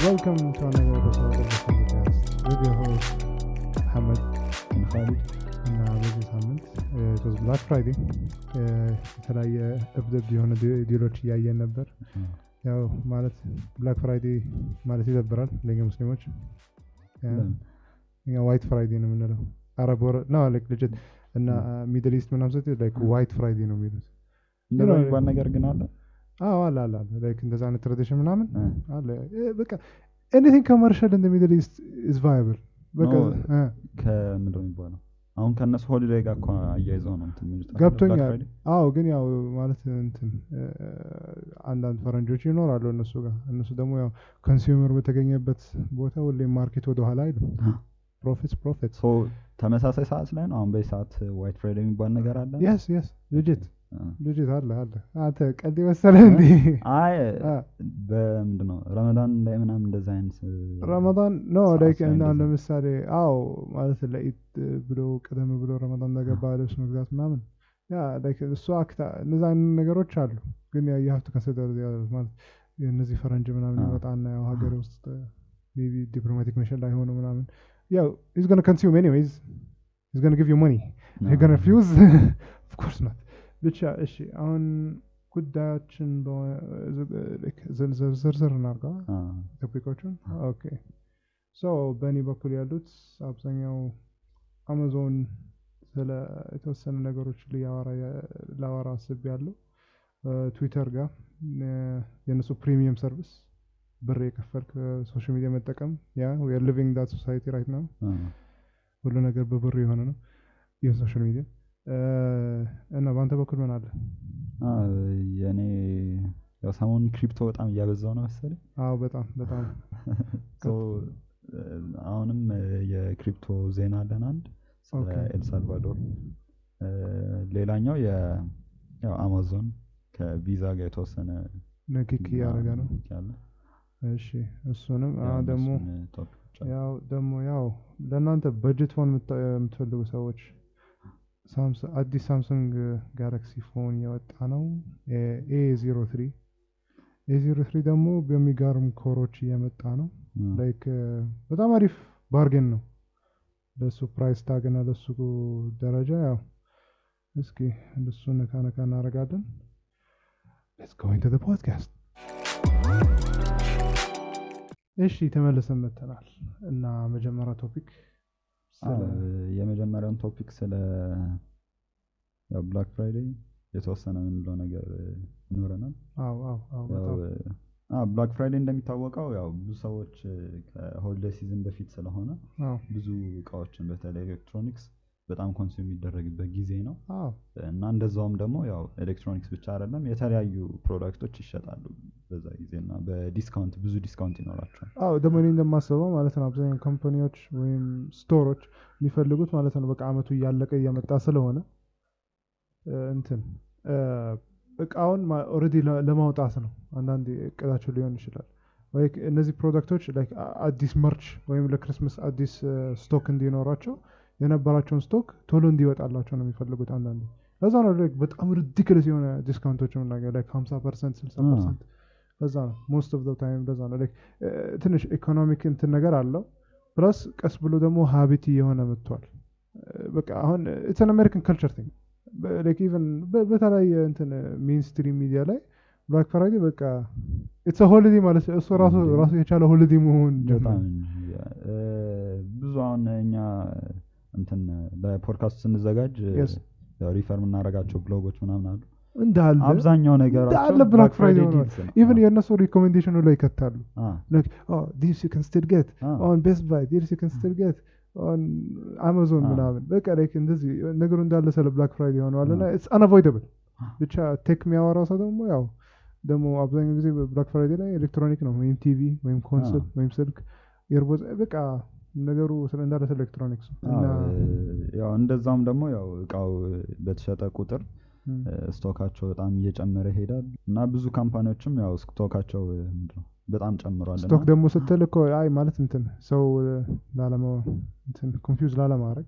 Welcome to another episode of the podcast with your host Muhammad and Khalid. እና በዚህ ሳምንት ቶዝ ብላክ ፍራይዴ የተለያየ እብድብድ የሆነ ዲ- ዲሎች እያየን ነበር። ያው ማለት ብላክ ፍራይዴ ማለት ይደብራል ለኛ ሙስሊሞች። ለምን? እኛ ዋይት ፍራይዴ ነው የምንለው። አረብ ወረ ነው ላይክ ልጅት እና ሚድል ኢስት ምናምን ስትሄድ ላይክ ዋይት ፍራይዴ ነው የሚሉት። እንደዛ ነው- የሚባል ነገር ግን አለ። አዎ አለ አለ አለ ላይክ እንደዛ አይነት ትራዲሽን ምናምን እ። አለ እ፣ በቃ ኤኒቲንግ ኮመርሻል እንደ ሚድል ኢስት ኢዝ ቫያብል በቃ No. እ፣ ከምንድን ነው የሚባለው? አሁን ከእነሱ ሆሊዴይ ጋር እኮ አያይዘው ነው እንትን የሚሉት አይደል? ገብቶኛል። Black Friday? አዎ ግን ያው ማለት እንትን እ፣ አንዳንድ ፈረንጆች ይኖራሉ እነሱ ጋር እነሱ ደግሞ ያው ኮንሱመር በተገኘበት ቦታ ሁሌም ማርኬት ወደ ኋላ አይሉ ፕሮፊትስ ፕሮፊት So ተመሳሳይ ሰዓት ላይ ነው አሁን በዚህ ሰዓት ዋይት ፍራይዴይ የሚባል ነገር አለ። የስ የስ ልጅት እ። ልጅት አለ አለ አንተ ቀልድ መሰለ እንዲ አይ አ፣ በምንድን ነው ረመዳን ላይ ምናምን እንደዛ አይነት እ፣ ረመዳን ኖ ሰዓት ላይክ ላይ እና እንደዛ። ለምሳሌ አዎ ማለት ለኢድ ብሎ ቀደም ብሎ ረመዳን እንደገባ ልብስ መግዛት ምናምን ያ ላይክ እሱ አክታ እነዛ አይነት ነገሮች አሉ። ግን ያ የሀብቱ ከሰደር ማለት እነዚህ ፈረንጅ ምናምን አዎ። ይመጣና ያው ሀገር ውስጥ ሜቢ ዲፕሎማቲክ ሚሽን ላይ ሆነ ምናምን ያው ኢዝ ገነ ኮንሱም ኤኒዌይዝ ኢዝ ገነ ጊቭ ዩ መኒ ነው። ገነ ሪፊውዝ ኦፍኮርስ ናት ብቻ እሺ አሁን ጉዳያችን ዝርዝር እናርጋ አ፣ ቶፒኮቹን ኦኬ ሶ በእኔ በኩል ያሉት አብዛኛው አማዞን ስለ የተወሰኑ ነገሮች ላወራ አስብ ያለው ትዊተር ጋር እ፣ የእነሱ ፕሪሚየም ሰርቪስ ብር የከፈልክ ሶሻል ሚዲያ መጠቀም ያ ሊቪንግ ዳት ሶሳይቲ ራይት ነው አ፣ ሁሉ ነገር በብር የሆነ ነው የሶሻል ሚዲያ እ፣ እና በአንተ በኩል ምን አለ አ፣ የኔ ያው ሰሞኑን ክሪፕቶ በጣም እያበዛው ነው መሰለኝ። አዎ በጣም በጣም ሶ እ፣ አሁንም እ፣ የክሪፕቶ ዜና አለን አንድ ስለ ኦኬ። ኤልሳልቫዶር እ፣ ሌላኛው የ- ያው አማዞን ከቪዛ ጋር የተወሰነ ንክኪ እያደረገ ነው ያለ እሺ እሱንም ያው አሁን ደግሞ እነሱን ቶፒኮች አሉ። ያው ደግሞ ያው ለእናንተ በጀት ፎን የምታ- የምትፈልጉ ሰዎች ሳምሰ- አዲስ ሳምሰንግ ጋላክሲ ፎን የወጣ ነው ኤ ዜሮ ትሪ ኤ ዜሮ ትሪ ደግሞ በሚገርም ኮሮች እየመጣ ነው እ፣ ላይክ በጣም አሪፍ ባርጌን ነው ለሱ ፕራይስ ታግ እና ለሱ ደረጃ ያው እስኪ እንደሱ ነካ ነካ እናደርጋለን ሌትስ ጎ ኢንቱ ዘ ፖድካስት እሺ ተመልሰን መተናል እና መጀመሪያ ቶፒክ አ፣ የመጀመሪያውን ቶፒክ ስለ ብላክ ፍራይዴይ የተወሰነ የምንለው ነገር እ፣ ይኖረናል። አዎ አዎ አዎ ያው በጣም ብላክ ፍራይዴይ እንደሚታወቀው ያው ብዙ ሰዎች እ፣ ከሆሊዴይ ሲዝን በፊት ስለሆነ አዎ ብዙ እቃዎችን በተለይ ኤሌክትሮኒክስ በጣም ኮንሱም የሚደረግበት ጊዜ ነው አዎ እና እንደዛውም ደግሞ ያው ኤሌክትሮኒክስ ብቻ አይደለም የተለያዩ ፕሮዳክቶች ይሸጣሉ በዛ ጊዜ እና በዲስካውንት ብዙ ዲስካውንት ይኖራቸዋል። አዎ ደግሞ እኔ እንደማስበው ማለት ነው አብዛኛው ካምፓኒዎች ወይም ስቶሮች የሚፈልጉት ማለት ነው በቃ አመቱ እያለቀ እየመጣ ስለሆነ እ፣ እንትን እ፣ እቃውን ኦልሬዲ ለማውጣት ነው አንዳንድ እቅዳቸው ሊሆን ይችላል ወይ እነዚህ ፕሮዳክቶች ላይክ አ- አዲስ መርች ወይም ለክርስመስ አዲስ ስቶክ እንዲኖራቸው የነበራቸውን ስቶክ ቶሎ እንዲወጣላቸው ነው የሚፈልጉት አንዳንዱ ለዛ ነው like በጣም ሪዲክልስ የሆነ ዲስካውንቶች የምናገኘው ላይክ 50 ፐርሰንት 60 ፐርሰንት ለዛ ነው ሞስት ኦፍ ታይም ለዛ ነው like እ፣ ትንሽ ኢኮኖሚክ እንትን ነገር አለው ፕላስ ቀስ ብሎ ደግሞ ሀቢት እየሆነ መጥቷል እ፣ በቃ አሁን ኢትስ አን አሜሪካን ካልቸር ቲንግ ላይክ ኢቨን በተለያየ እንትን ሜንስትሪም ሚዲያ ላይ ብላክ ፍራይዴ በቃ ኢትስ ሆሊዴ ማለት እሱ ራሱ Holiday። ራሱ የቻለ ሆሊዴ መሆን በጣም ጀመረ እንጂ እ፣ ብዙ አሁን እኛ እንትን ለፖድካስት ስንዘጋጅ እ፣ Yes. ያው ሪፈር የምናደርጋቸው ብሎጎች ምናምን አሉ። እንዳለ አብዛኛው ነገራቸው እንዳለ ብላክ ፍራይዴ Friday ሆኗል deals ነው። ኢቨን የእነሱ ሪኮሜንዴሽኑ ላይ ይከታሉ አ፣ like oh this you can still get አ፣ on Best Buy this you can still get on Amazon Ah. ምናምን በቃ like እንደዚህ ነገሩ እንዳለ ስለ ብላክ ፍራይዴ ሆነዋል እና Ah. it's unavoidable Ah. ብቻ ቴክ የሚያወራው ሰው ደግሞ ያው ደግሞ አብዛኛው ጊዜ ብላክ ፍራይዴ ላይ ኤሌክትሮኒክ ነው ወይም ቲቪ ወይም ኮንሶል Ah. ወይም ስልክ ኤርቦዝ በቃ ነገሩ ስለ እንዳለ ስለ ኤሌክትሮኒክስ ነው አ፣ እና ያው እንደዛም ደግሞ ያው እቃው በተሸጠ ቁጥር ም፣ እ፣ ስቶካቸው በጣም እየጨመረ ይሄዳል እና ብዙ ካምፓኒዎችም ያው ስቶካቸው እ፣ ምንድን ነው በጣም ጨምሯል እና ስቶክ ደግሞ ስትል እኮ አይ ማለት እንትን ሰው ላለመ እንትን ኮንፊውዝ ላለማድረግ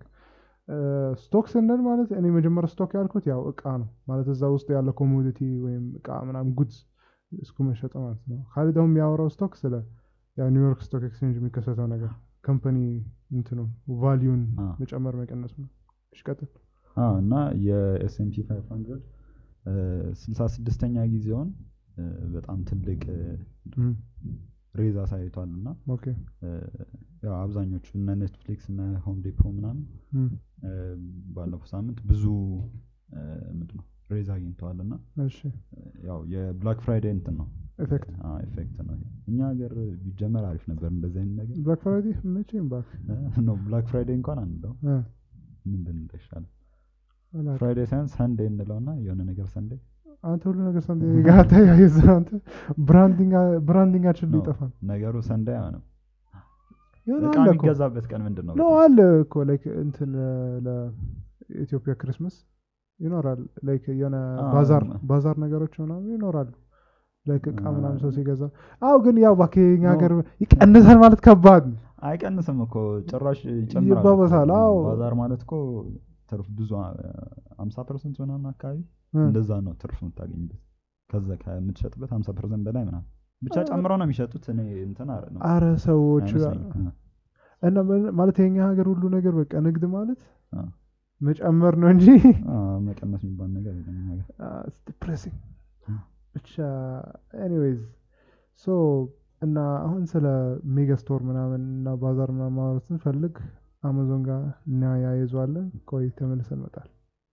ስቶክ ስንል ማለት እኔ መጀመሪያ ስቶክ ያልኩት ያው እቃ ነው ማለት እዛ ውስጥ ያለ ኮሞዲቲ ወይም እቃ ምናምን ጉድስ እስኩ መሸጥ ማለት ነው። ካሊ ደግሞ የሚያወራው ስቶክ ስለ ያው ኒውዮርክ ስቶክ ኤክስቼንጅ የሚከሰተው ነገር ካምፓኒ እንትኑ ቫሊዩን አ። መጨመር መቀነሱ ነው እሺ ቀጥል አዎ እና የኤስኤምፒ 500 ስልሳ ስድስተኛ ጊዜውን እ፣ በጣም ትልቅ እም፣ ሬዝ አሳይቷል እና ኦኬ እ፣ ያው አብዛኞቹ እነ ኔትፍሊክስ እነ ሆም ዴፖ ምናምን እም፣ እ፣ ባለፈው ሳምንት ብዙ እ፣ ምንድን ነው ሬዝ አግኝተዋል እና እሺ እ፣ ያው የብላክ ፍራይዴይ እንትን ነው ኤፌክት ኤፌክት ነው እኛ ሀገር ቢጀመር አሪፍ ነበር እንደዚህ አይነት ነገር ብላክ ፍራይዴ መቼም ባክ ነው ብላክ ፍራይዴይ እንኳን አንለው እ፣ ምን ብንል ይሻላል አላውቅም። ፍራይዴይ ሳይሆን ሰንዴ እንለውና የሆነ ነገር ሰንዴ አንተ ሁሉ ነገር ሳንተ ጋር ተያይዘ አንተ ብራንዲንግ ብራንዲንጋችን ነው። ሊጠፋ ነው ነገሩ ሰንዴ አይሆንም የሆነ እቃ አለ እኮ የሚገዛበት ቀን ምንድን ነው ነው አለ እኮ ላይክ እንትን ለኢትዮጵያ ክሪስመስ ይኖራል ላይክ የሆነ አዎ፣ ባዛር ማ- ባዛር ነገሮች ምናምን ይኖራሉ ላይክ እቃ አ- ምናምን ሰው ሲገዛ አው ግን ያው ባከኛ ነው። ሀገር ይቀንሳል ማለት ከባድ ነው አይቀንስም እኮ ጭራሽ ይጨምራል ይባባሳል፣ እኮ። አዎ። ባዛር ማለት እኮ ትርፍ ብዙ ሀምሳ ፐርሰንት ምናምን አካባቢ እ፣ እንደዛ ነው ትርፍ የምታገኝበት ከዛ ከምትሸጥበት ሀምሳ ፐርሰንት በላይ ምናምን ብቻ አ- ጨምረው ነው የሚሸጡት እኔ እንትን አረ ነው አረ ሰዎች አይመስለኝም። እና ምን- ማለት የኛ ሀገር ሁሉ ነገር በቃ ንግድ ማለት አ፣ መጨመር ነው እንጂ አ፣ መቀነስ የሚባል ነገር የለም እኛ ሀገር። ዲፕሬሲንግ አ። ብቻ ኤኒዌይዝ ሶ እና አሁን ስለ ሜጋ ስቶር ምናምን እና ባዛር ምናምን ማውራት ስንፈልግ አማዞን ጋር እናያይዘዋለን ቆይ ተመልሰን መጣል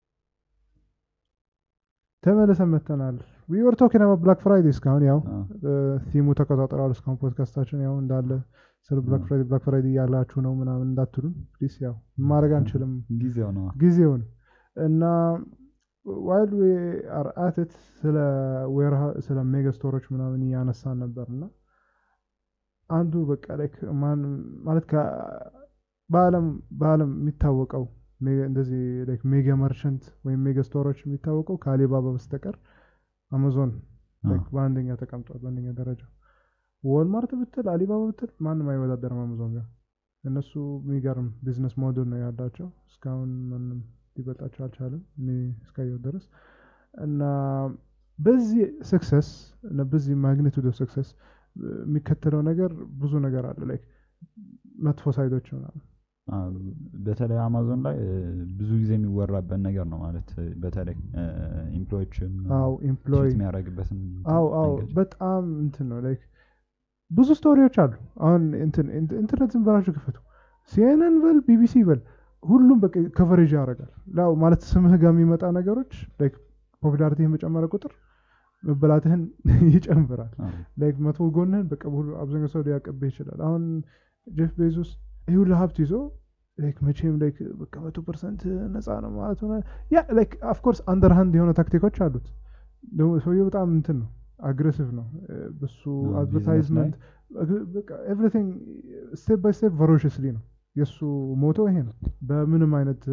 ተመልሰን መተናል ዊ ወር ቶኪንግ አባውት ብላክ ፍራይዴ እስካሁን ያው አ፣ ቲሙ ተቆጣጥረዋል እስካሁን ፖድካስታችን ያው እንዳለ ስለ ብላክ አ። ፍራይዴ ብላክ ፍራይዴ እያላችሁ ነው ምናምን እንዳትሉን ፕሊስ ያው ማድረግ አንችልም ጊዜው ነው ጊዜውን እና ዋይል ዊ አር አትት ስለ ዌርሃ- ስለ ሜጋ ስቶሮች ምናምን እያነሳን ነበር እና አንዱ በቃ ላይክ ማን ማለት ከ- በአለም በአለም የሚታወቀው ሜጋ- እንደዚህ ላይክ ሜጋ መርቸንት ወይም ሜጋ ስቶሮች የሚታወቀው ከአሊባባ በስተቀር አማዞን አ፣ ላይክ በአንደኛ ተቀምጧል በአንደኛ ደረጃ ወልማርት ብትል አሊባባ ብትል ማንም አይወዳደርም አማዞን ጋር እነሱ የሚገርም ቢዝነስ ሞዴል ነው ያላቸው እስካሁን ማንም ሊበልጣቸው አልቻለም እኔ እስካየው ድረስ እና በዚህ ስክሰስ እና በዚህ ማግኒቱድ ኦፍ ስክሰስ የሚከተለው ነገር ብዙ ነገር አለ ላይክ መጥፎ ሳይዶች ምናምን አ፣ በተለይ አማዞን ላይ እ፣ ብዙ ጊዜ የሚወራበት ነገር ነው ማለት እ፣ በተለይ ኢምፕሎዎችን አው ኤምፕሎይ የሚያደርግበትን አው አው መንገድ። በጣም እንትን ነው ላይክ ብዙ ስቶሪዎች አሉ አሁን እንትን ኢንት- ኢንተርኔት ዝም ብላችሁ ክፈቱ ሲኤንኤን በል ቢቢሲ በል ሁሉም በቃ ከቨሬጅ ያደርጋል ያው ማለት ስምህ ጋር የሚመጣ ነገሮች ላይክ ፖፑላሪቲህን በጨመረ ቁጥር መበላትህን ይጨምራል አ፣ ላይክ መጥፎ ጎንህን በቃ ሁሉ አብዛኛው ሰው ሊያቀብህ ይችላል አሁን ጄፍ ቤዞስ ይህ ሁሉ ሀብት ይዞ ላይክ መቼም ላይክ በቃ መቶ ፐርሰንት ነፃ ነው ማለት ሆነ ያ ላይክ ኦፍኮርስ አንደርሃንድ የሆነ ታክቲኮች አሉት ደግሞ ሰውየው በጣም እንትን ነው አግሬሲቭ ነው እ፣ በሱ አ፣ አድቨርታይዝመንት በቃ ኤቭሪቲንግ ስቴፕ ባይ ስቴፕ ቨሮሽስሊ ነው የእሱ ሞቶ ይሄ ነው በምንም አይነት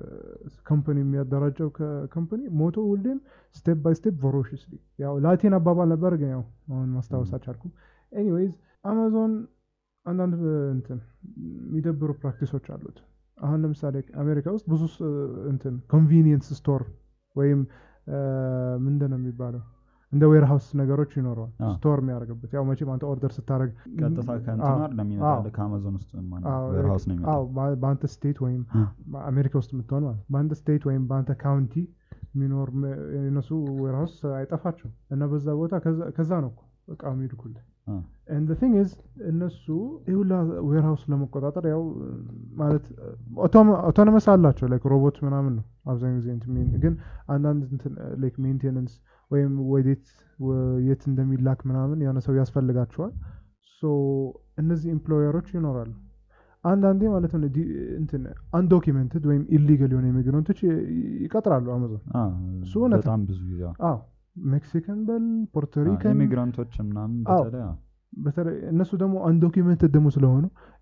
ከምፓኒ የሚያደራጀው ከምፓኒ ሞቶ ሁሌም ስቴፕ ባይ ስቴፕ ቨሮሽስሊ ያው ላቲን አባባል ነበር ግን ያው አሁን ማስታወስ አልቻልኩም ኤኒዌይዝ አማዞን አንዳንድ እ፣ እንትን የሚደብሩ ፕራክቲሶች አሉት አሁን ለምሳሌ አሜሪካ ውስጥ ብዙ ስ- እንትን ኮንቪኒየንስ ስቶር ወይም እ፣ ምንድን ነው የሚባለው እንደ ዌርሃውስ ነገሮች ይኖረዋል አዎ። ስቶር የሚያደርግበት ያው መቼም አንተ ኦርደር ስታደረግ ቀጥታ ከእንትኑ አይደለም የሚመጣልህ ከአማዞን ውስጥ ዌርሃውስ ነው የሚመጣው በአንተ ስቴት ወይም አ፣ አሜሪካ ውስጥ የምትሆን ማለት በአንተ ስቴት ወይም በአንተ ካውንቲ የሚኖር ም- የነሱ ዌርሃውስ አይጠፋቸው እና በዛ ቦታ ከዛ- ከዛ ነው እኮ እቃ የሚልኩልህ አ፣ ኤንድ ቲንግ ኢዝ እነሱ ይሁላ ዌርሃውስ ለመቆጣጠር ያው ማለት ኦቶኖመስ አላቸው ላይክ ሮቦት ምናምን ነው አብዛኛው ጊዜ እንትን የሚን- ግን አንዳንድ እንትን ላይክ ሜንቴነንስ ወይም ወዴት ወ- የት እንደሚላክ ምናምን የሆነ ሰው ያስፈልጋቸዋል ሶ እነዚህ ኤምፕሎየሮች ይኖራሉ አንዳንዴ ማለት ነው ዲ- እንትን አንዶኪመንትድ ወይም ኢሊጋል የሆነ ኢሚግራንቶች ይ- ይቀጥራሉ አማዞን አ፣ እሱ እውነት ነው። በጣም ብዙ ጊዜ አዎ። አዎ ሜክሲካን በል አ፣ ፖርቶሪካን ኢሚግራንቶች ምናምን አዎ። በተለይ አዎ። በተለይ እነሱ ደግሞ አንዶኪመንትድ ደግሞ ስለሆኑ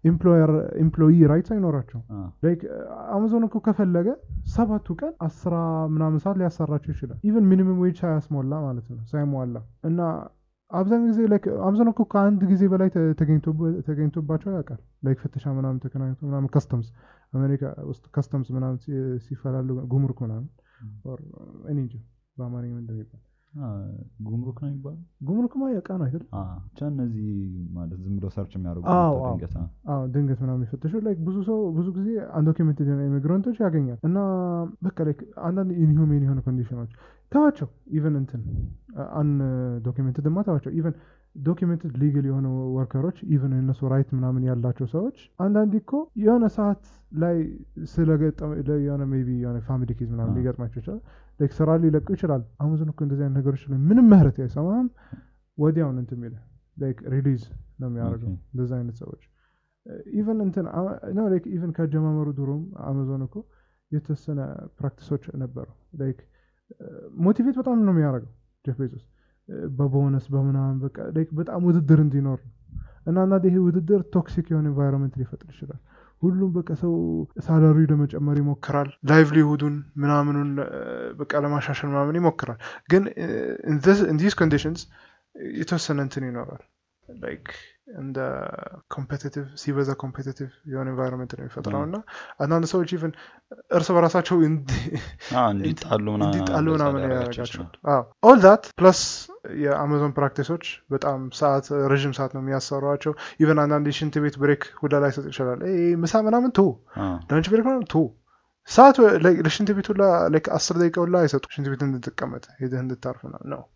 ኤምፕሎይ ራይትስ አይኖራቸው አ፣ ላይክ አማዞን እኮ ከፈለገ ሰባቱ ቀን አስራ ምናምን ሰዓት ሊያሰራቸው ይችላል ኢቨን ሚኒመም ዌጅ ሳያስሞላ ማለት ነው ሳይሟላ እና አብዛኛው ጊዜ ላይክ አማዞን እኮ ከአንድ ጊዜ በላይ ተ- ተገኝቶብ- ተገኝቶባቸው ያውቃል ላይክ ፍተሻ ምናምን ተገናኝቶ ምናምን ከስተምስ አሜሪካ ውስጥ ከስተምስ ምናምን ሲ- ሲፈላሉ ጉምሩክ ምናምን ም። or እኔ እንጃ በአማርኛ ምን እንደሚባል አ፣ ጉምሩክ ነው የሚባለው ጉምሩክማ የእቃ ነው አይደል? አ፣ ብቻ እነዚህ ማለት ዝም ብሎ ሰርች የሚያደርጉ አዎ፣ ናቸው አዎ። ድንገት አ። አዎ ድንገት ምናምን የሚፈተሹ ላይክ ብዙ ሰው ብዙ ጊዜ አንዶኪሜንትድ የሆነ ኢሚግራንቶች ያገኛል እና በቃ ላይክ አንዳንድ ኢንሁሜን የሆነ ኮንዲሽኖች ተዋቸው ኢቨን እንትን አን ዶኪሜንትድ ማ ተዋቸው ኢቨን ዶኪሜንትድ ሊግል የሆኑ ወርከሮች ኢቨን የነሱ ራይት ምናምን ያላቸው ሰዎች አንዳንድ እኮ የሆነ ሰዓት ላይ ስለገጠመ የሆነ ሜይ ቢ የሆነ ፋሚሊ ኬዝ ምናምን አዎ። ሊገጥማቸው ይችላል ላይክ ስራ ሊለቁ ይችላል አሙዝን እኮ እንደዚህ አይነት ነገሮች ላይ ምንም ምህረት አይሰማም ወዲያውን እንትን የሚልህ ላይክ ሪሊዝ ነው የሚያደርገው ኦኬ። እንደዚህ አይነት ሰዎች ኢቨን እንትን ነው ላይክ ኢቨን ከአጀማመሩ ድሮም አማዞን እኮ የተወሰነ ፕራክቲሶች ነበሩ ላይክ ሞቲቬት በጣም ነው የሚያደርገው ጀፍ ቤዞስ በቦነስ በምናምን በቃ ላይክ በጣም ውድድር እንዲኖር ነው እና አንዳንድ ይሄ ውድድር ቶክሲክ የሆነ ኤንቫይሮንመንት ሊፈጥር ይችላል ሁሉም በቃ ሰው ሳላሪ ለመጨመር ይሞክራል ላይቭሊሁዱን ምናምኑን እ፣ በቃ ለማሻሻል ምናምን ይሞክራል ግን ኢንዲስ ኮንዲሽንስ የተወሰነ እንትን ይኖራል ላይክ እንደ ኮምፔቲቲቭ ሲበዛ ኮምፔቲቲቭ የሆነ ኤንቫይሮንመንት ነው የሚፈጥረው አዎ። እና አንዳንድ ሰዎች ኢቨን እርስ በራሳቸው እንዲ- አ፣ እንዲጣሉ ምናምን እንዲጣሉ እንደዛ ምናምን ሊያደርጋቸው ያደርጋቸዋል ይችላል። ኦል ዳት ፕለስ የአማዞን ፕራክቲሶች በጣም ሰዓት ረዥም ሰዓት ነው የሚያሰሯቸው ኢቨን አንዳንድ የሽንት ቤት ብሬክ ሁላ ላይ ሰጥ ይችላል "ኤ፣ ምሳ ምናምን ቶ አ፣ ለንች ብሬክ ምናምን ቶ ሰዓት like ለሽንት ቤት ሁላ like አስር ደቂቃ ሁላ አይሰጡ ሽንት ቤት እንድትቀመጥ ሄደህ እንድታርፍ ነው ነው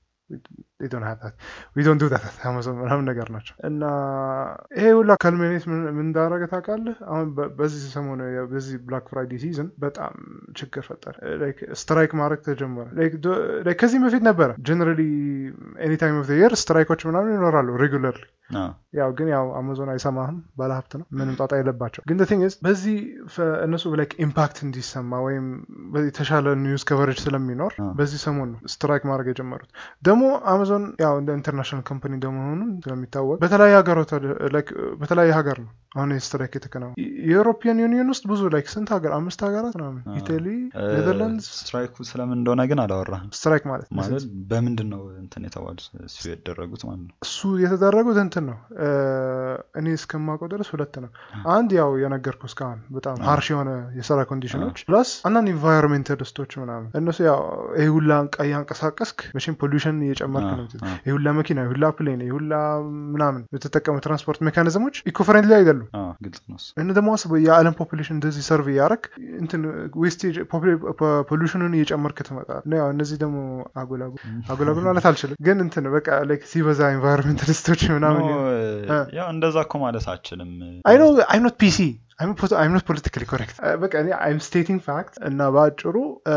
ዶን ዱ አማዞን ምናምን ነገር ናቸው እና ይሄ ሁላ ካልሜኔት ምን ምን እንዳደረገ ታውቃለህ አሁን በ- በዚህ ሰሞኑ የ- በዚህ ብላክ ፍራይዴ ሲዝን በጣም ችግር ፈጠረ ስትራይክ ማድረግ ተጀመረ Like ዶ- like ከዚህ በፊት ነበረ ጀነራሊ ኤኒታይም ኦፍ የር ስትራይኮች ምናምን ይኖራሉ ሬጉለርሊ አ፣ ያው ግን ያው አማዞን አይሰማህም ባለሀብት ነው ምንም ጣጣ የለባቸው ግን ቲንግ በዚህ ፈ- እነሱ ላይክ ኢምፓክት እንዲሰማ ወይም በዚህ የተሻለ ኒውስ ከቨሬጅ ስለሚኖር አዎ። በዚህ ሰሞን ነው ስትራይክ ማድረግ የጀመሩት ደግሞ አማዞን ያው እንደ ኢንተርናሽናል ካምፓኒ እንደመሆኑ ስለሚታወቅ በተለያየ ሀገሮች like በተለያየ ሀገር ነው አሁን ስትራይክ የተከናወነ የዩሮፒያን ዩኒየን ውስጥ ብዙ ላይክ ስንት ሀገር አምስት ሀገራት ምናምን አዎ። ኢታሊ እ፣ ኔዘርላንድስ ስትራይኩ ስለምን እንደሆነ ግን አላወራህም ስትራይክ ማለት ማለት በምንድን ነው እንትን የተባሉት እሱ የደረጉት ማለት ነው እሱ የተደረጉት እንትን ነው እ፣ እኔ እስከማውቀው ድረስ ሁለት ነው አንድ ያው የነገርኩ እስካሁን በጣም ሀርሽ የሆነ የስራ ኮንዲሽኖች ፕላስ አንዳንድ ኢንቫይሮንሜንታሊስቶች ምናምን እነሱ ያው ይህ ሁላ እቃ እያንቀሳቀስክ መቼም ፖሊሽን እየጨመርክ ነው አ፣ ይህ ሁላ መኪና ይህ ሁላ ፕሌን ይህ ሁላ ምናምን የተጠቀሙ ትራንስፖርት ሜካኒዝሞች ኢኮ ፍሬንድሊ አይደሉም አ፣ ግልጽ ነው እሱ። እነ ደግሞ አስበው የዓለም ፖፑሌሽን እንደዚህ ሰርቭ እያደረግ እንትን ዌስቴጅ ፖሉሽኑን እየጨመርክ ትመጣል እና ያው እነዚህ ደግሞ አጉላጉል አጉላጉል ማለት አልችልም ግን እንትን በቃ ላይክ ሲበዛ ኢንቫይሮንሜንታሊስቶች ምናምን ኖ፣ እ። ያው እንደዛ እኮ ማለት አችልም አይ ኖ አይም ኖት ፒሲ አይም ኖት ፖለቲካሊ ኮሬክት በቃ እኔ አይም ስቴቲንግ ፋክት እና በአጭሩ እ፣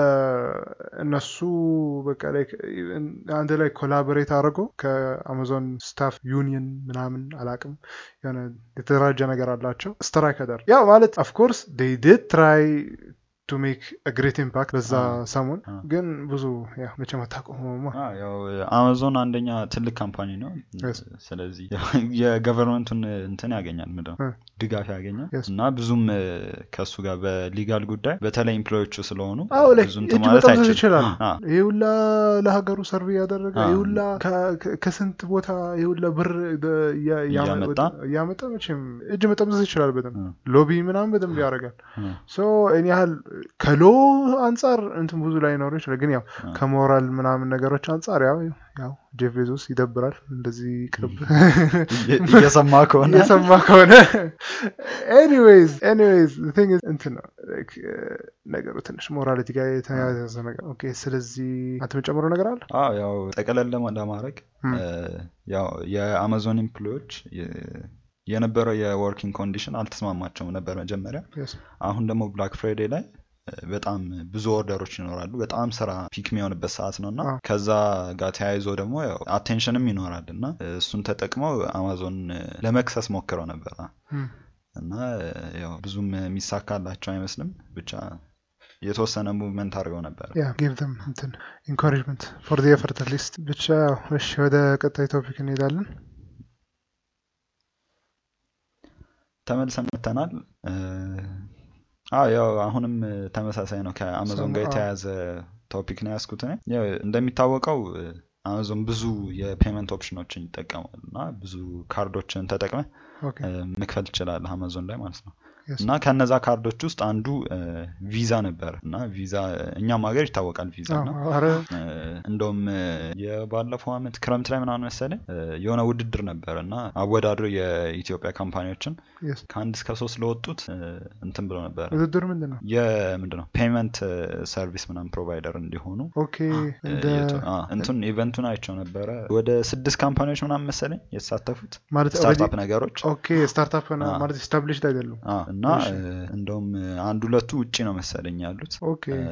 እነሱ በቃ like አንድ ላይ ኮላቦሬት አድርጎ ከአማዞን ስታፍ ዩኒየን ምናምን አላቅም የሆነ የተደራጀ ነገር አላቸው ስትራይክ አደር ያው ማለት ኦፍኮርስ ዴይ ዲድ ትራይ ቱ ሜክ ግሬት ኢምፓክት በዛ አዎ። ሰሞን አዎ። ግን ብዙ ያው መቼም አታቆመውማ አ፣ ያው አማዞን አንደኛ ትልቅ ካምፓኒ ነው Yes. ስለዚህ የገቨርንመንቱን እንትን ያገኛል ምንድን ነው እ። ድጋፍ ያገኛል Yes. እና ብዙም እ፣ ከእሱ ጋር በሊጋል ጉዳይ በተለይ ኢምፕሎዮቹ ስለሆኑ አዎ ላይ ብዙ እንትን እጅ ማለት መጠምዘዝ አይችልም ይችላል አ፣ ይህ ሁላ ለሀገሩ ሰርቭ እያደረገ አዎ። ይህ ሁላ ከ- ከ- ከስንት ቦታ ይህ ሁላ ብር ደ- እያ- እያመ- እያመጣ? እያመጣ መቼም እጅ መጠምዘዝ ይችላል በደንብ እ፣ ሎቢ ምናምን በደንብ ያደርጋል እ፣ ሶ እኔ ያህል ከሎ አንጻር እንትን ብዙ ላይ ኖሩ ይችላል ግን ያው አ። ከሞራል ምናምን ነገሮች አንጻር ያው ያው ጄፍ ቤዞስ ይደብራል እንደዚህ ቅርብ እየ- እየሰማ ከሆነ እየሰማ ከሆነ ኤኒዌይዝ ኤኒዌይዝ ቲንግ እንትን ነው like, uh, ነገሩ ትንሽ ሞራሊቲ ጋር የተያያዘ ነገር ኦኬ ስለዚህ አንተ የምጨምረው ነገር አለ አዎ ያው ጠቅለል ለማ- ለማድረግ ም። እ፣ ያው የአማዞን ኤምፕሎዮች የ- የነበረው የወርኪንግ ኮንዲሽን አልተስማማቸውም ነበር መጀመሪያ Yes. አሁን ደግሞ ብላክ ፍራይዴ ላይ እ፣ በጣም ብዙ ኦርደሮች ይኖራሉ በጣም ስራ ፒክ የሚሆንበት ሰዓት ነው እና አዎ። ከዛ ጋር ተያይዞ ደግሞ ያው አቴንሽንም ይኖራል እና እ፣ እሱን ተጠቅመው አማዞን እ፣ ለመክሰስ ሞክረው ነበር ም። እና እ፣ ያው ብዙም የሚሳካላቸው አይመስልም ብቻ የተወሰነ ሙቭመንት አድርገው ነበር ያ ጊቭ them እንትን ኢንኮሬጅመንት ፎር ዲ ኤፈርት ሊስት ብቻ ያው እሺ ወደ ቀጣይ ቶፒክ እንሄዳለን ተመልሰን መተናል እ፣ አዎ ያው አሁንም እ፣ ተመሳሳይ ነው ከአማዞን ጋር አዎ። የተያያዘ ቶፒክ ነው ያስኩት እኔ ያው እንደሚታወቀው እ፣ አማዞን ብዙ የፔመንት ኦፕሽኖችን ይጠቀማል እና ብዙ ካርዶችን ተጠቅመ ኦኬ መክፈል ትችላለህ አማዞን ላይ ማለት ነው Yes. እና ከነዛ ካርዶች ውስጥ አንዱ ቪዛ ነበር እና ቪዛ እኛም ሀገር ይታወቃል ቪዛ እና አዎ፣ ኧረ እ፣ እንደውም እ፣ የባለፈው አመት ክረምት ላይ ምናምን መሰለኝ እ፣ የሆነ ውድድር ነበር እና አወዳድሮ የኢትዮጵያ ካምፓኒዎችን yes። ከአንድ እስከ ሶስት ለወጡት እ፣ እንትን ብሎ ነበር ውድድር ምንድን ነው? የምንድን ነው ፔመንት ሰርቪስ ምናምን ፕሮቫይደር እንዲሆኑ ኦኬ እንደ የቱ- አ፣ እንትን ኢቨንቱን አይቸው ነበረ ወደ ስድስት ካምፓኒዎች ምናምን መሰለኝ የተሳተፉት ማለት ስታርታፕ already- ነገሮች ኦኬ ስታርታፕ ና- አዎ። ማለት ስታብሊሽድ አይደሉም። አ፣ እና እሺ። እ፣ እንደውም እ፣ አንድ ሁለቱ ውጪ ነው መሰለኝ ያሉት ኦኬ እ፣